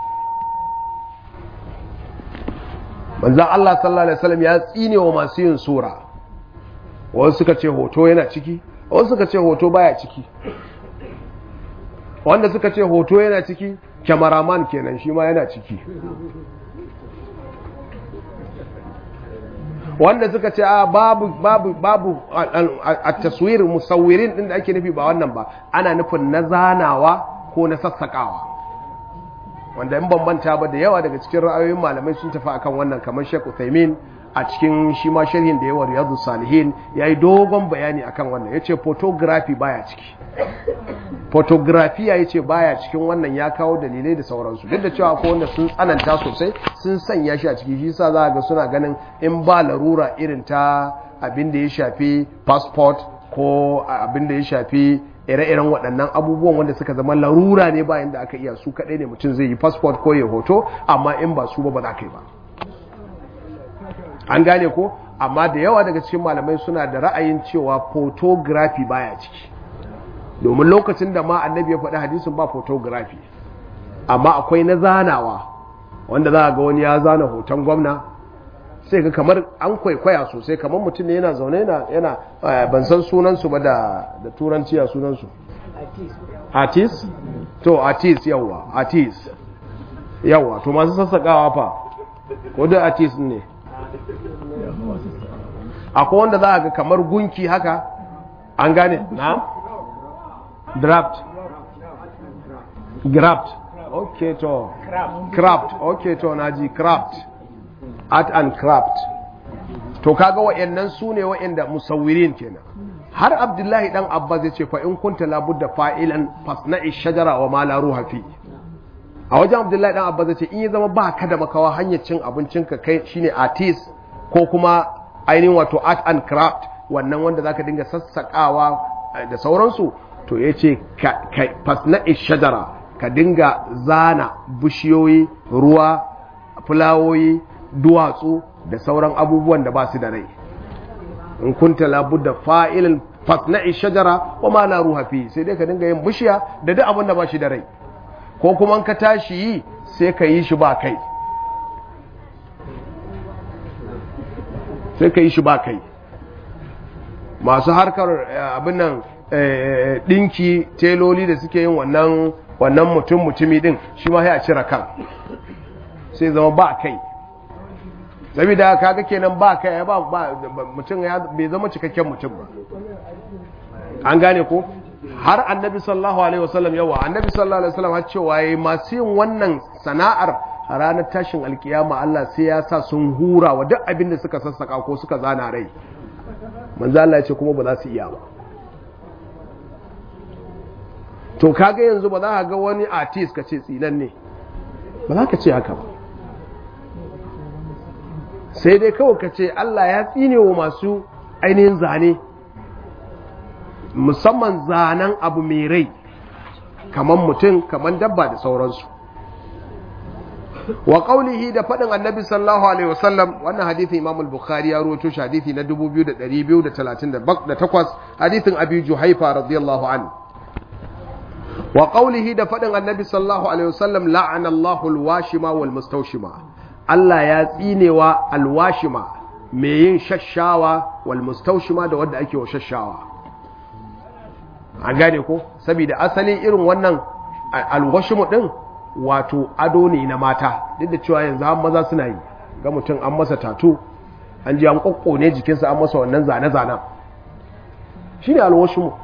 manzan Allah sallallahu alaihi wasallam ya tsine wa masu yin sura wasu suka ce hoto yana ciki wasu suka ce hoto baya ciki wanda suka ce hoto yana ciki kyamaraman kenan shi ma yana ciki wanda suka ce a babu babu babu a taswir musawwirin din da ake nufi ba wannan ba ana nufin na zanawa ko na sassakawa wanda in bambanta ba da yawa daga cikin ra'ayoyin malamai sun tafi akan wannan kamar Sheikh Uthaymeen a cikin shi ma sharhin da yawa Riyadu Salihin yayi dogon bayani akan wannan yace photography baya ciki photography ya ce baya cikin wannan ya kawo dalilai da sauransu duk da cewa ko wanda sun tsananta sosai sun sanya shi a ciki shi yasa za ga suna ganin in ba larura irin ta abin da ya shafi passport ko abin da ya shafi ire-iren waɗannan abubuwan wanda suka zama larura ne bayan da aka iya su kaɗai ne mutum zai yi passport ko ya hoto amma in ba su ba ba za ka yi ba an gane ko amma da yawa daga cikin malamai suna da ra'ayin cewa photography baya ciki domin lokacin da ma annabi ya faɗi hadisin ba photography amma akwai na zanawa wanda za a ga wani ya zana hoton gwamna sai ga kamar an kwaikwaya sosai kamar mutum ne yana zaune yana ban san sunansu ba da turanci a sunansu artist to artist yawa artist yawa to masu sassaƙawa fa ko da artist ne akwai wanda za a ga kamar gunki haka an gane na draft graft ok to craft ok to naji craft art and craft to kaga wa'annan su ne wa'anda musawwirin kenan har abdullahi dan abba zai ce fa in kunta labudda fa'ilan fasna'i shajara wa ma la ruha fi a wajen abdullahi dan abba zai ce in ya zama ba ka da makawa hanyar cin abincin ka kai shine artist ko kuma ainihin wato art and craft wannan wanda zaka dinga sassakawa da sauransu to ya ce fasna'i shajara ka dinga zana bishiyoyi ruwa fulawoyi duwatsu da sauran abubuwan da ba su da rai in kunta labudda fa'ilin fasna'i shajara wa ma la ruha fi sai dai ka dinga yin bishiya da duk abin da ba shi da rai ko kuma ka tashi yi sai ka yi shi ba kai sai ka yi shi ba kai masu harkar abin nan dinki teloli da suke yin wannan wannan mutum mutumi din shi ma ya cire kan sai zama ba kai saboda kaga kenan ba kai ba mutum ya bai zama cikakken mutum ba an gane ko har annabi sallallahu alaihi wasallam yawa annabi sallallahu alaihi wasallam har cewa yayi masu yin wannan sana'ar a ranar tashin alkiyama Allah sai ya sa sun hura wa duk abin da suka sassaka ko suka zana rai manzo Allah ya ce kuma ba za su iya ba to kaga yanzu ba za ka ga wani artist ka ce tsinan ne ba za ka ce haka ba sai dai kawai ka ce Allah ya tsine wa masu ainihin zane musamman zanen abu mai rai kamar mutum kamar dabba da sauransu wa qaulihi da faɗin annabi sallallahu alaihi wasallam wannan hadithin imam al-bukhari ya rawaito shi hadithi na 2238 hadithin abi juhaifa radiyallahu anhu wa qaulihi da faɗin annabi sallallahu alaihi wasallam la'ana Allahu al-washima wal mustawshima Allah ya tsinewa al-washima mai yin shashawa wal mustawshima da wanda ake wa shashawa an gane ko saboda asali irin wannan al-washimu din wato ado ne na mata duk da cewa yanzu an maza suna yi ga mutum an masa tatu an ji an kokkone jikinsa an masa wannan zane-zanen shine al-washimu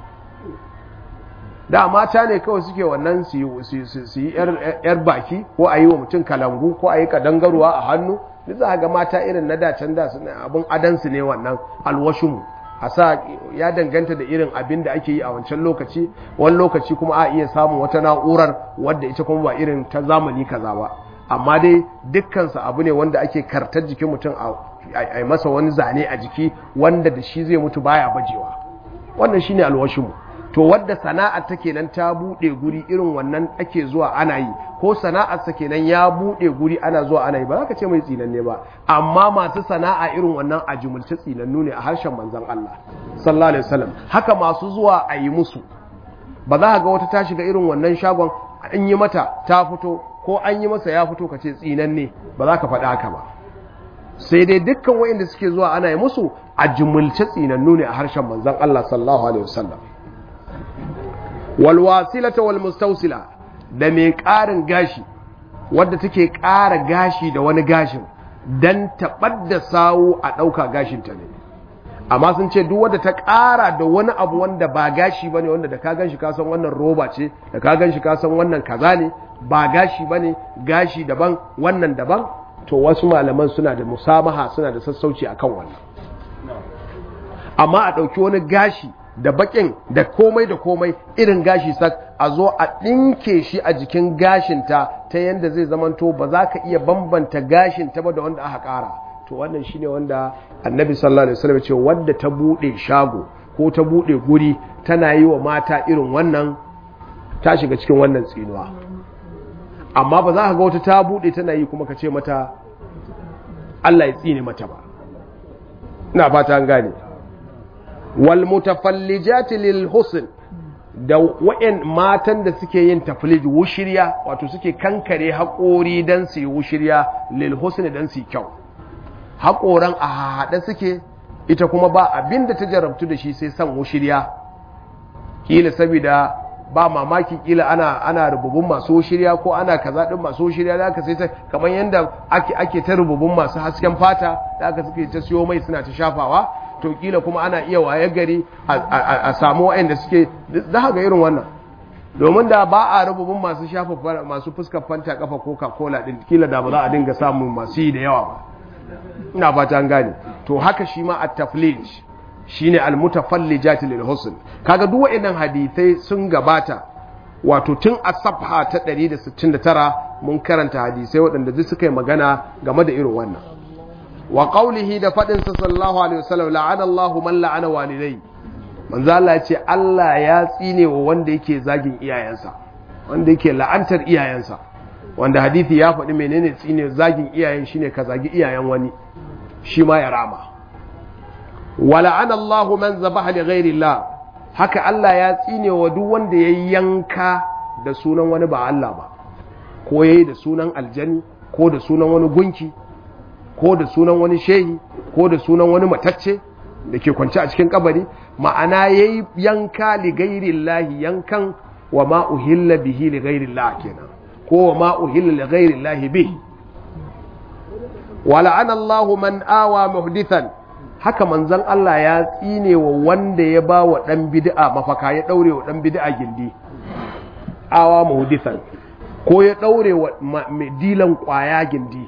da mata ne kawai suke wannan su yi yar baki ko a yi wa mutum kalangu ko a yi kadangaruwa a hannu duk za ga mata irin na dacen da suna abin adansu ne wannan alwashinmu a sa ya danganta da irin abin da ake yi a wancan lokaci wani lokaci kuma a iya samun wata na'urar wadda ita kuma ba irin ta zamani kaza ba amma dai dukkansa abu ne wanda ake kartar jikin mutum a masa wani zane a jiki wanda da shi zai mutu baya bajewa wannan shine alwashinmu to wadda sana'ar ta kenan ta bude guri irin wannan ake zuwa ana yi ko sana'ar sa kenan ya bude guri ana zuwa ana yi ba za ka ce mai tsinanne ba amma masu sana'a irin wannan a jumulce tsinannu ne a harshen manzon Allah sallallahu alaihi wasallam haka masu zuwa a yi musu ba za ka ga wata ta shiga irin wannan shagon an yi mata ta fito ko an yi masa ya fito ka ce tsinanne ba za ka faɗi haka ba sai dai dukkan waɗanda suke zuwa ana yi musu a jumulce tsinannu ne a harshen manzon Allah sallallahu alaihi wasallam walwasilata walmustausila da mai ƙarin gashi wadda take ƙara gashi da wani gashin dan taɓar da sawu a ɗauka gashinta ne amma sun ce duk wanda ta ƙara da wani abu wanda ba gashi ba ne wanda da ka gan shi kasan wannan roba ce da ka gan shi kasan wannan kaza ne ba gashi ba ne gashi daban wannan daban to wasu malaman suna da musamaha suna da sassauci akan wannan amma a ɗauki wani gashi da bakin da komai da komai irin gashi sak a zo a ɗinke shi a jikin gashinta ta yadda zai zamanto ba za ka iya bambanta gashinta ba da wanda aka ƙara to wannan shine wanda annabi sallallahu alaihi wasallam ce wanda ta bude shago ko ta bude guri tana yi wa mata irin wannan ta shiga cikin wannan tsinuwa amma ba za ka ga wata ta bude tana yi kuma ka ce mata Allah ya tsine mata ba ina fata an gane wal mutafallijati lil husn da wa'in matan da suke yin taflij wushirya wato suke kankare haƙori dan su yi wushirya lil husn dan su yi kyau haƙoran a haɗe suke ita kuma ba abin da ta jarabtu da shi sai san wushirya kila saboda ba mamaki kila ana ana rububun masu wushirya ko ana kaza din masu wushirya da aka sai ta kamar yanda ake ake ta rububun masu hasken fata da aka suke ta siyo mai suna ta shafawa to kila kuma ana iya waye gari a samu wa'anda suke za ga irin wannan domin da ba a rububun masu shafa masu fuskar fanta kafa coca cola din kila da ba za a dinga samun masu yi da yawa ba ina fata an gane to haka shi ma at-taflij shine al-mutafallijat lil husn kaga duk waɗannan hadisai sun gabata wato tun a safha ta 169 mun karanta hadisai waɗanda duk suka yi magana game da irin wannan wa qawlihi da fadin sa sallallahu alaihi wasallam la'ana Allahu man la'ana walidai manzo Allah ya ce Allah ya tsine wa wanda yake zagin iyayensa wanda yake la'antar iyayensa wanda hadithi ya faɗi menene tsine zagin iyayen shine ka zagi iyayen wani shi ma ya rama wala'ana Allahu man zabaha li ghairi Allah haka Allah ya tsine wa duk wanda ya yanka da sunan wani ba Allah ba ko yayi da sunan aljani ko da sunan wani gunki ko da sunan wani shehi ko da sunan wani matacce da ke kwance a cikin kabari ma'ana yayi yanka li ghairi Allah yankan wa ma uhilla bihi li ghairi Allah kenan ko wa ma uhilla li ghairi Allah bihi wala'ana Allahu man awa muhdithan haka manzon Allah ya tsine wa wanda ya ba wa dan bid'a mafaka ya daure wa dan bid'a gindi awa muhdithan ko ya daure wa mai dilan kwaya gindi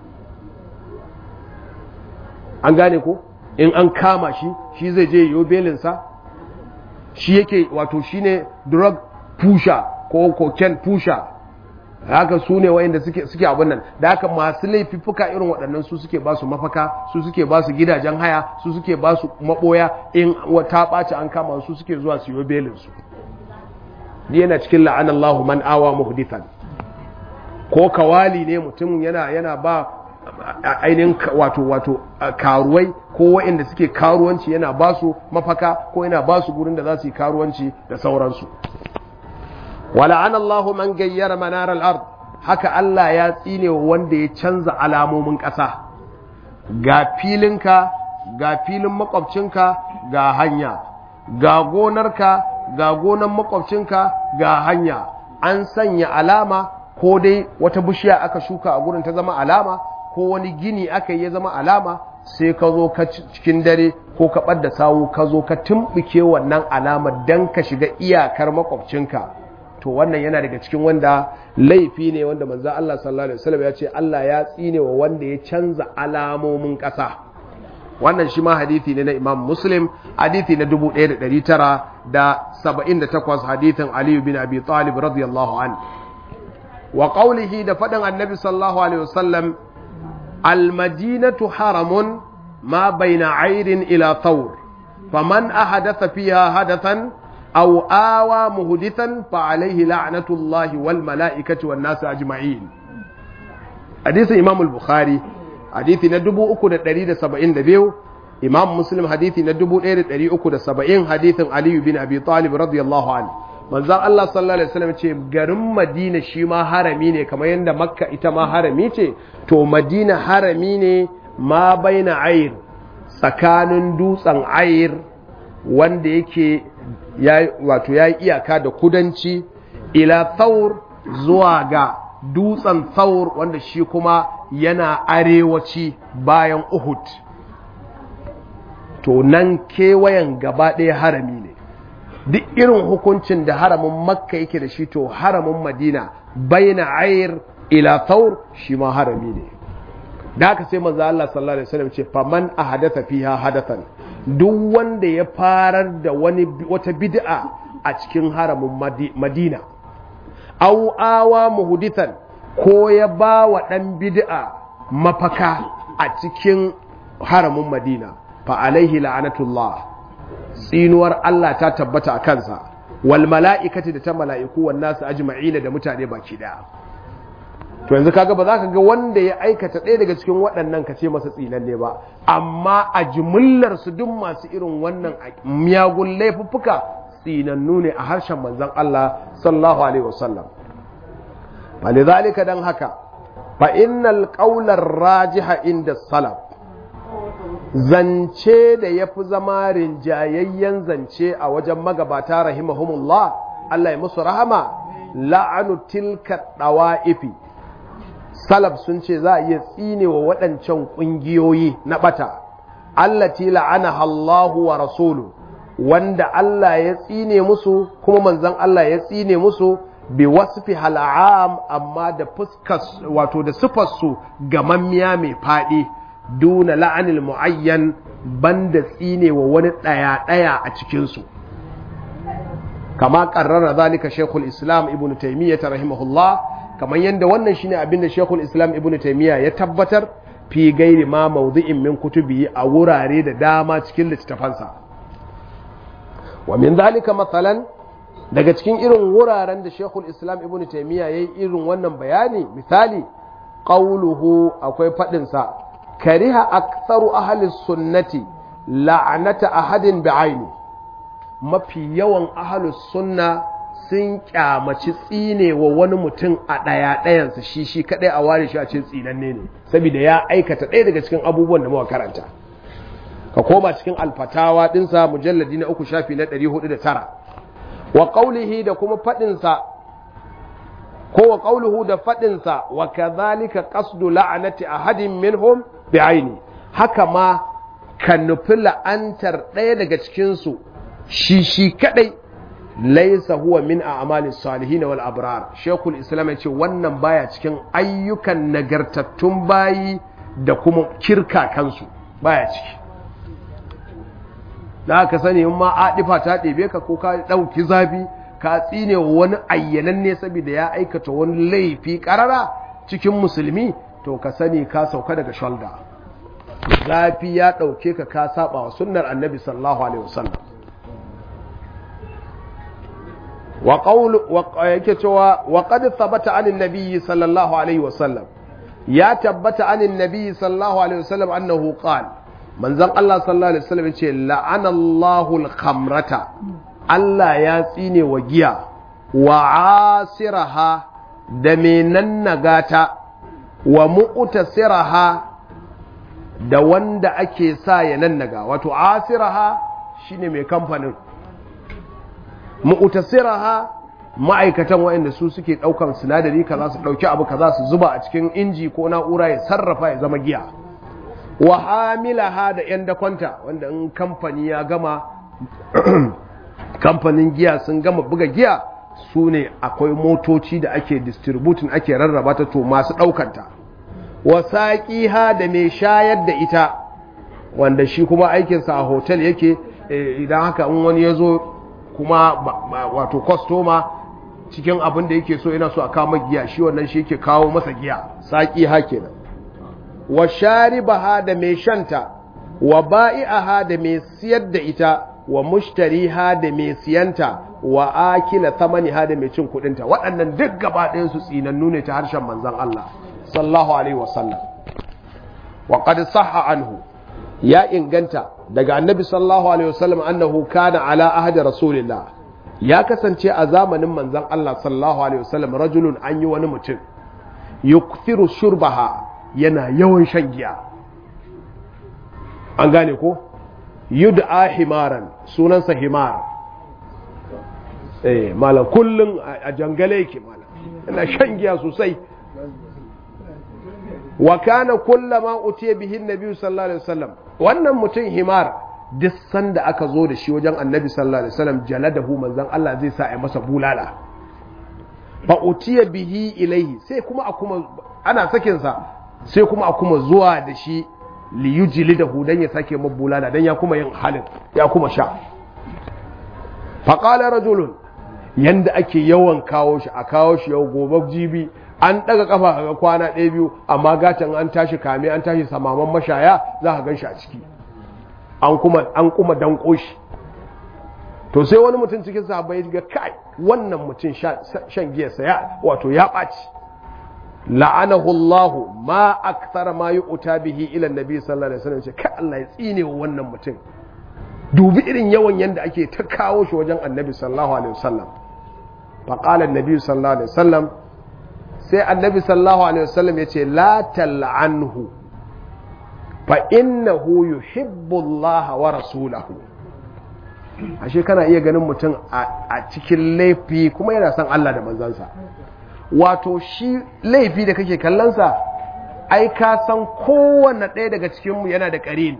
an gane ko in an kama shi shi zai je yo belinsa shi yake wato shine drug pusher ko cocaine pusher haka su ne wayanda suke suke abin nan da haka masu laifuffuka irin waɗannan su suke ba su mafaka su suke ba su gidajen haya su suke ba su maboya in ta ɓaci an kama su suke zuwa su yi belin su yana cikin la'anallahu man awa muhdithan ko kawali ne mutum yana yana ba ainihin wato wato karuwai ko wayanda suke karuwanci yana ba su mafaka ko yana ba su gurin da za su yi karuwanci da sauransu wala'an Allah man gayyara manar al'ard haka Allah ya tsine wanda ya canza alamomin ƙasa ga filinka ga filin makwabcinka ga hanya ga gonarka ga gonan makwabcinka ga hanya an sanya alama ko dai wata bishiya aka shuka a gurin ta zama alama ko wani gini aka yi ya zama alama sai ka zo ka cikin dare ko ka ɓadda sawu ka zo ka tumɓuke wannan alamar don ka shiga iyakar makwabcinka to wannan yana daga cikin wanda laifi ne wanda manzan Allah sallallahu alaihi wasallam ya ce Allah ya tsine wa wanda ya canza alamomin ƙasa wannan shi ma hadithi ne na Imam Muslim hadithi na 1978 hadithin Ali bin Abi Talib radiyallahu an wa qawlihi da faɗin Annabi sallallahu alaihi wasallam al-madinatu haramun ma baina ayrin ila thawr faman ahadatha fiha hadathan أو آوى مهدثا فعليه لعنة الله والملائكة والناس أجمعين حديث إمام البخاري حديث ندبو أكو دريد سبعين دبيو إمام مسلم حديث ندبو دريد أكو سبعين حديث علي بن أبي طالب رضي الله عنه manzan Allah sallallahu alaihi wasallam ce garin Madina shi ma harami ne kamar yadda Makka ita ma harami ce to Madina harami ne ma baina ayir tsakanin dutsen ayir wanda yake wato ya yi iyaka da kudanci ila thaur zuwa ga dutsen Thawr wanda shi kuma yana arewaci bayan Uhud to nan kewayen gaba ɗaya harami ne duk irin hukuncin da haramin makka yake da shi to haramin madina baina ayir ila thawr shi ma harami ne da haka sai manzo Allah sallallahu alaihi wasallam ce faman ahadatha fiha hadathan duk wanda ya farar da wani wata bid'a a cikin haramin madina aw awa muhdithan ko ya ba wa dan bid'a mafaka a cikin haramin madina fa alaihi la'anatullah tsinuwar Allah ta tabbata a kansa wal mala'ikati da ta mala'iku wan nasu ajma'ina da mutane baki daya to yanzu kaga ba za ka ga wanda ya aikata ɗaya daga cikin waɗannan ka ce masa tsinanne ba amma a jimillar su duk masu irin wannan miyagun laifuffuka tsinannu ne a harshen manzon Allah sallallahu alaihi wasallam falidhalika dan haka fa innal qawlar rajiha inda salaf zance da ya fi zama rinjayayyen zance a wajen magabata rahimahumullah Allah ya musu rahama la'anu tilka ɗawa'ifi salaf sun ce za a iya tsine wa waɗancan ƙungiyoyi na ɓata allati la'ana Allahu wa rasulu wanda Allah ya tsine musu kuma manzon Allah ya tsine musu bi wasfi hal'am amma da fuskas wato da sifarsu gamammiya mai faɗi duna la'anil mu'ayyan banda tsine wa wani ɗaya-ɗaya a cikinsu kama ƙarrara zalika shekul islam ibn taimiyya ta rahimahullah kamar yadda wannan shine abin da shekul islam ibn taimiyya ya tabbatar fi gairi ma mawdu'in min kutubi a wurare da dama cikin littattafansa wa min zalika matsalan daga cikin irin wuraren da shekul islam ibn taimiyya ya yi irin wannan bayani misali ƙauluhu akwai faɗinsa kariha aktsaru ahli sunnati la'anata ahadin bi'aini mafi yawan ahli sunna sun kyamaci tsine wa wani mutum a ɗaya ɗayansa shi shi kaɗai a ware shi a cikin tsinanne ne saboda ya aikata ɗaya daga cikin abubuwan da muka karanta ka koma cikin alfatawa ɗinsa mujalladi na uku shafi na ɗari hudu da tara wa ƙaulihi da kuma faɗinsa ko wa ƙauluhu da faɗinsa wa kazalika qasdu la'anati ahadin minhum bi'aini haka ma ka nufi la'antar ɗaya daga cikinsu shi shi kaɗai laisa huwa min a'malis salihin wal abrar shekul islam ya ce wannan baya cikin ayyukan nagartattun bayi da kuma kirka kansu baya ciki da aka sani in ma adifa ta ɗebe ka ko ka ɗauki zafi ka tsine wani ayyananne saboda ya aikata wani laifi ƙarara cikin musulmi to ka sani ka sauka daga shoulder zafi ya ɗauke ka ka saba wa sunnar annabi sallallahu alaihi wasallam wa qawlu wa yake cewa wa qad thabata anin nabiyyi sallallahu alaihi wasallam ya tabbata anin nabiyyi sallallahu alaihi wasallam annahu qala manzon Allah sallallahu alaihi wasallam yace la'ana Allahu al-khamrata Allah ya tsine wa giya wa asiraha da me nannagata wa mu'tasiraha da wanda ake sa ya nannaga wato asiraha shine mai kamfanin mu'tasiraha ma'aikatan waɗanda su suke ɗaukan sinadari kaza su ɗauki abu kaza su zuba a cikin inji ko na'ura ya sarrafa ya zama giya wa hamilaha da yan dakwanta wanda in kamfani ya gama kamfanin giya sun gama buga giya su ne akwai motoci da ake distributin ake rarraba ta to masu ɗaukanta wa saƙiha da mai shayar da ita wanda shi kuma aikinsa a hotel yake idan haka in wani ya zo kuma wato kwastoma cikin abin da yake so yana so a kama giya shi wannan shi yake kawo masa giya saƙiha kenan wa sharibaha da mai shanta wa ba'i'aha da mai siyar da ita wa mushtariha da mai siyanta wa akila thamaniha da mai cin kudinta waɗannan duk gaba ɗayan su tsinannu ne ta harshen manzon Allah sallallahu alaihi wasallam wa qad sahha anhu ya inganta daga annabi sallallahu alaihi wasallam annahu kana ala ahdi rasulillah ya kasance a zamanin manzon Allah sallallahu alaihi wasallam rajulun an yi wani mutum yukthiru shurbaha yana yawan shan giya an gane ko yud'a himaran sunansa himar eh malam kullun a jangale yake malam yana shan giya sosai wa kana kullama utiya bihi annabi sallallahu alaihi wasallam wannan mutum himar duk sanda aka zo da shi wajen annabi sallallahu alaihi wasallam jaladahu manzon Allah zai sa a masa bulala fa utiya bihi ilaihi sai kuma a kuma ana sakin sa sai kuma a kuma zuwa da shi li yujlidahu dan ya sake mabulala dan ya kuma yin halin ya kuma sha fa qala rajulun yanda ake yawan kawo shi a kawo shi yau gobe jibi an daga kafa ga kwana ɗaya biyu amma gatan an tashi kame an tashi samaman mashaya za ka gan shi a ciki an kuma an kuma danko shi to sai wani mutum cikin sahabbai ga kai wannan mutum shan giyarsa ya wato ya ɓaci la'anahu Allah ma akthara ma yu'ta bihi ila annabi sallallahu alaihi wasallam ce kai Allah ya tsine wa wannan mutum dubi irin yawan yanda ake ta kawo shi wajen annabi sallallahu alaihi wasallam fa qala annabi sallallahu alaihi wasallam sai annabi sallallahu alaihi wasallam yace la tal'anhu fa innahu yuhibbu Allah wa rasulahu ashe kana iya ganin mutum a cikin laifi kuma yana son Allah da manzansa wato shi laifi da kake kallonsa ai ka san kowanne ɗaya daga cikinmu yana da ƙarin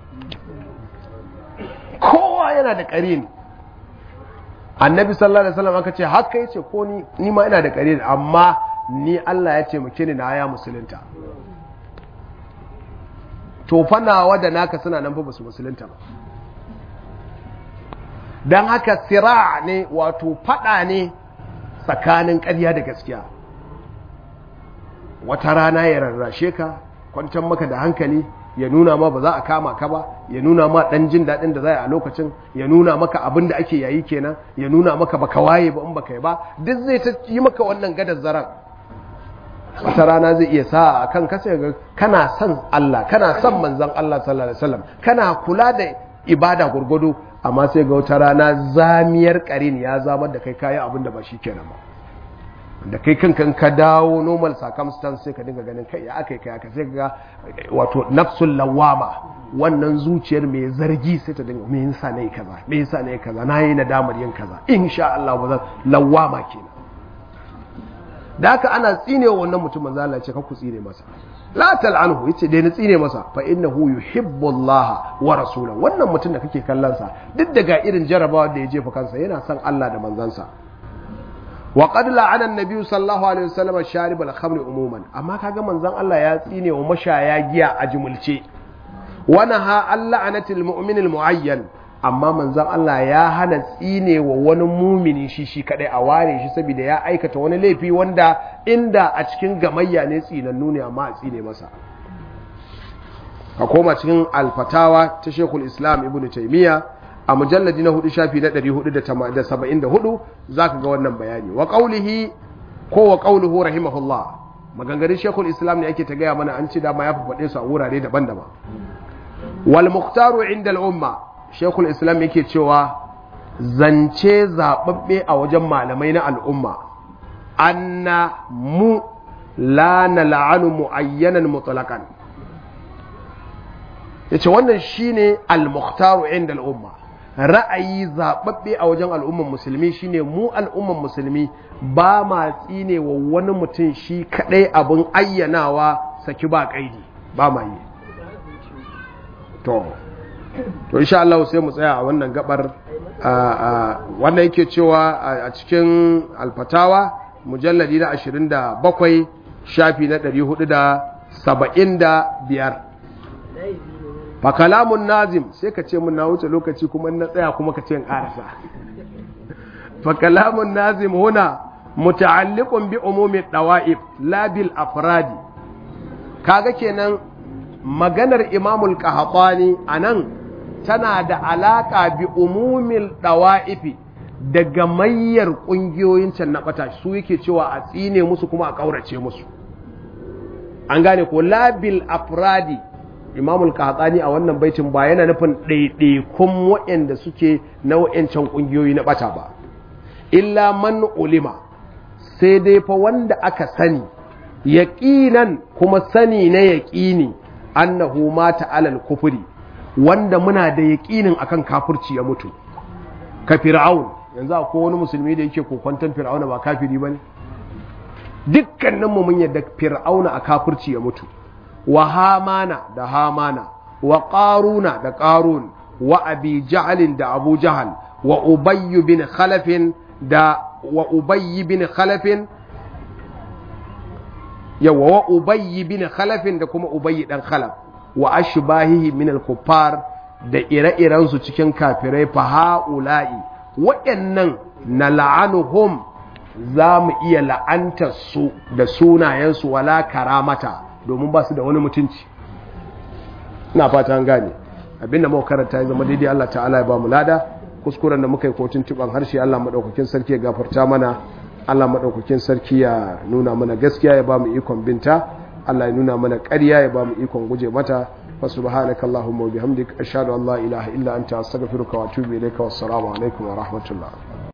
kowa yana da ƙarin annabi sallallahu alaihi wasallam aka ce haka yace ko ni ni ma ina da ƙarin amma ni Allah ya ce muke ni na ya musulunta to fa nawa da naka suna nan fa basu musulunta ba dan haka sira ne wato fada ne tsakanin ƙarya da gaskiya wata rana ya rarrashe ka kwantar maka da hankali ya nuna ma ba za a kama ka ba ya nuna ma ɗan jin daɗin da za a lokacin ya nuna maka abin da ake yayi kenan ya nuna maka baka waye ba in baka yi ba duk zai ta yi maka wannan gadar zaran wata rana zai iya sa a kan kasa ga kana son Allah kana son manzon Allah sallallahu alaihi wasallam kana kula da ibada gurgudu amma sai ga wata rana zamiyar karin ya zamar da kai kayi abin da ba shi kenan ba da kai kankan ka dawo normal circumstance sai ka dinga ganin kai ya aka kai aka sai ga wato nafsul lawama wannan zuciyar mai zargi sai ta dinga me yasa nayi kaza me yasa nayi kaza nayi nadamar yin kaza insha Allah ba zan lawama kenan da haka ana tsinewa wannan mutum manzo Allah ya ce ka ku tsine masa la tal'anhu yace dai na tsine masa fa innahu yuhibbu Allah wa rasulahu wannan mutum da kake kallon sa duk daga irin jarabawa da ya jefa kansa yana son Allah da manzansa wa qad la'ana an-nabi sallallahu alaihi wasallam sharib al-khamr umuman amma kaga manzon Allah ya tsine wa mashaya giya a jumulce wa naha al-la'anatil mu'min al-mu'ayyan amma manzon Allah ya hana tsine wa wani mumini shi shi kadai a ware shi saboda ya aikata wani laifi wanda inda a cikin gamayya ne tsinannu ne amma a tsine masa ka koma cikin alfatawa ta Sheikhul Islam Ibn Taymiyyah a mujalladi na hudu shafi na 474 zaka ga wannan bayani wa qaulihi ko wa qauluhu rahimahullah maganganun Sheikhul Islam ne ake ta gaya mana an ci dama ya faɗe su a wurare daban-daban wal mukhtaru inda al-umma shekul islam yake cewa zance zaɓaɓɓe a wajen malamai na al'umma anna mu la na la'anu mu'ayyanan mutlaƙan ya ce wannan shine al-mukhtaru inda al'umma ra'ayi zaɓaɓɓe a wajen al'umman musulmi shine mu al'umman musulmi ba ma tsine wa wani mutum shi kaɗai abin ayyanawa saki ba ƙaidi ba ma yi to to insha Allah sai mu tsaya a wannan gabar wannan yake cewa a cikin alfatawa mujalladi na 27 shafi na 475 fa kalamun nazim sai ka ce mun na wuce lokaci kuma na tsaya kuma ka ce in karasa fa kalamun nazim huna muta'alliqun bi umumi dawa'ib la bil afradi kaga kenan maganar imamul qahtani anan tana da alaƙa bi umumin ɗawa'ifi da gamayyar ƙungiyoyin can na ɓata su yake cewa a tsine musu kuma a ƙaurace musu an gane ko labil afradi imamul kahatsani a wannan baitin ba yana nufin ɗaiɗaikun waɗanda suke na waɗancan ƙungiyoyi na ɓata ba illa man ulima sai dai fa wanda aka sani yaƙinan kuma sani na yaƙini annahu mata alal kufuri wanda muna da yaƙinin akan kafirci ya mutu ka fir'aun yanzu akwai wani musulmi da yake kokwanton fir'auna ba kafiri bane dukkaninmu mun yadda fir'auna a kafirci ya mutu wa hamana da hamana wa qaruna da qarun wa abi jahalin da abu jahal wa ubayy bin khalafin da wa ubayy bin khalafin yawa wa ubayy bin khalafin da kuma ubayy dan khalaf wa ashbahihi min al-kuffar da ire-iren su cikin kafirai fa haula'i waɗannan na la'anuhum za mu iya la'antar su da sunayensu wala karamata domin ba su da wani mutunci ina fata an gane abinda muka karanta ya zama daidai Allah ta'ala ya ba mu lada kuskuren da muka yi kotun tuban harshe Allah madaukakin sarki ya gafarta mana Allah madaukakin sarki ya nuna mana gaskiya ya ba mu ikon binta Allah ya nuna mana ƙarya ya ba mu ikon guje mata fa subhanaka allahumma wa bihamdik ashhadu an la ilaha illa anta astaghfiruka wa atubu ilayka wassalamu alaikum wa rahmatullah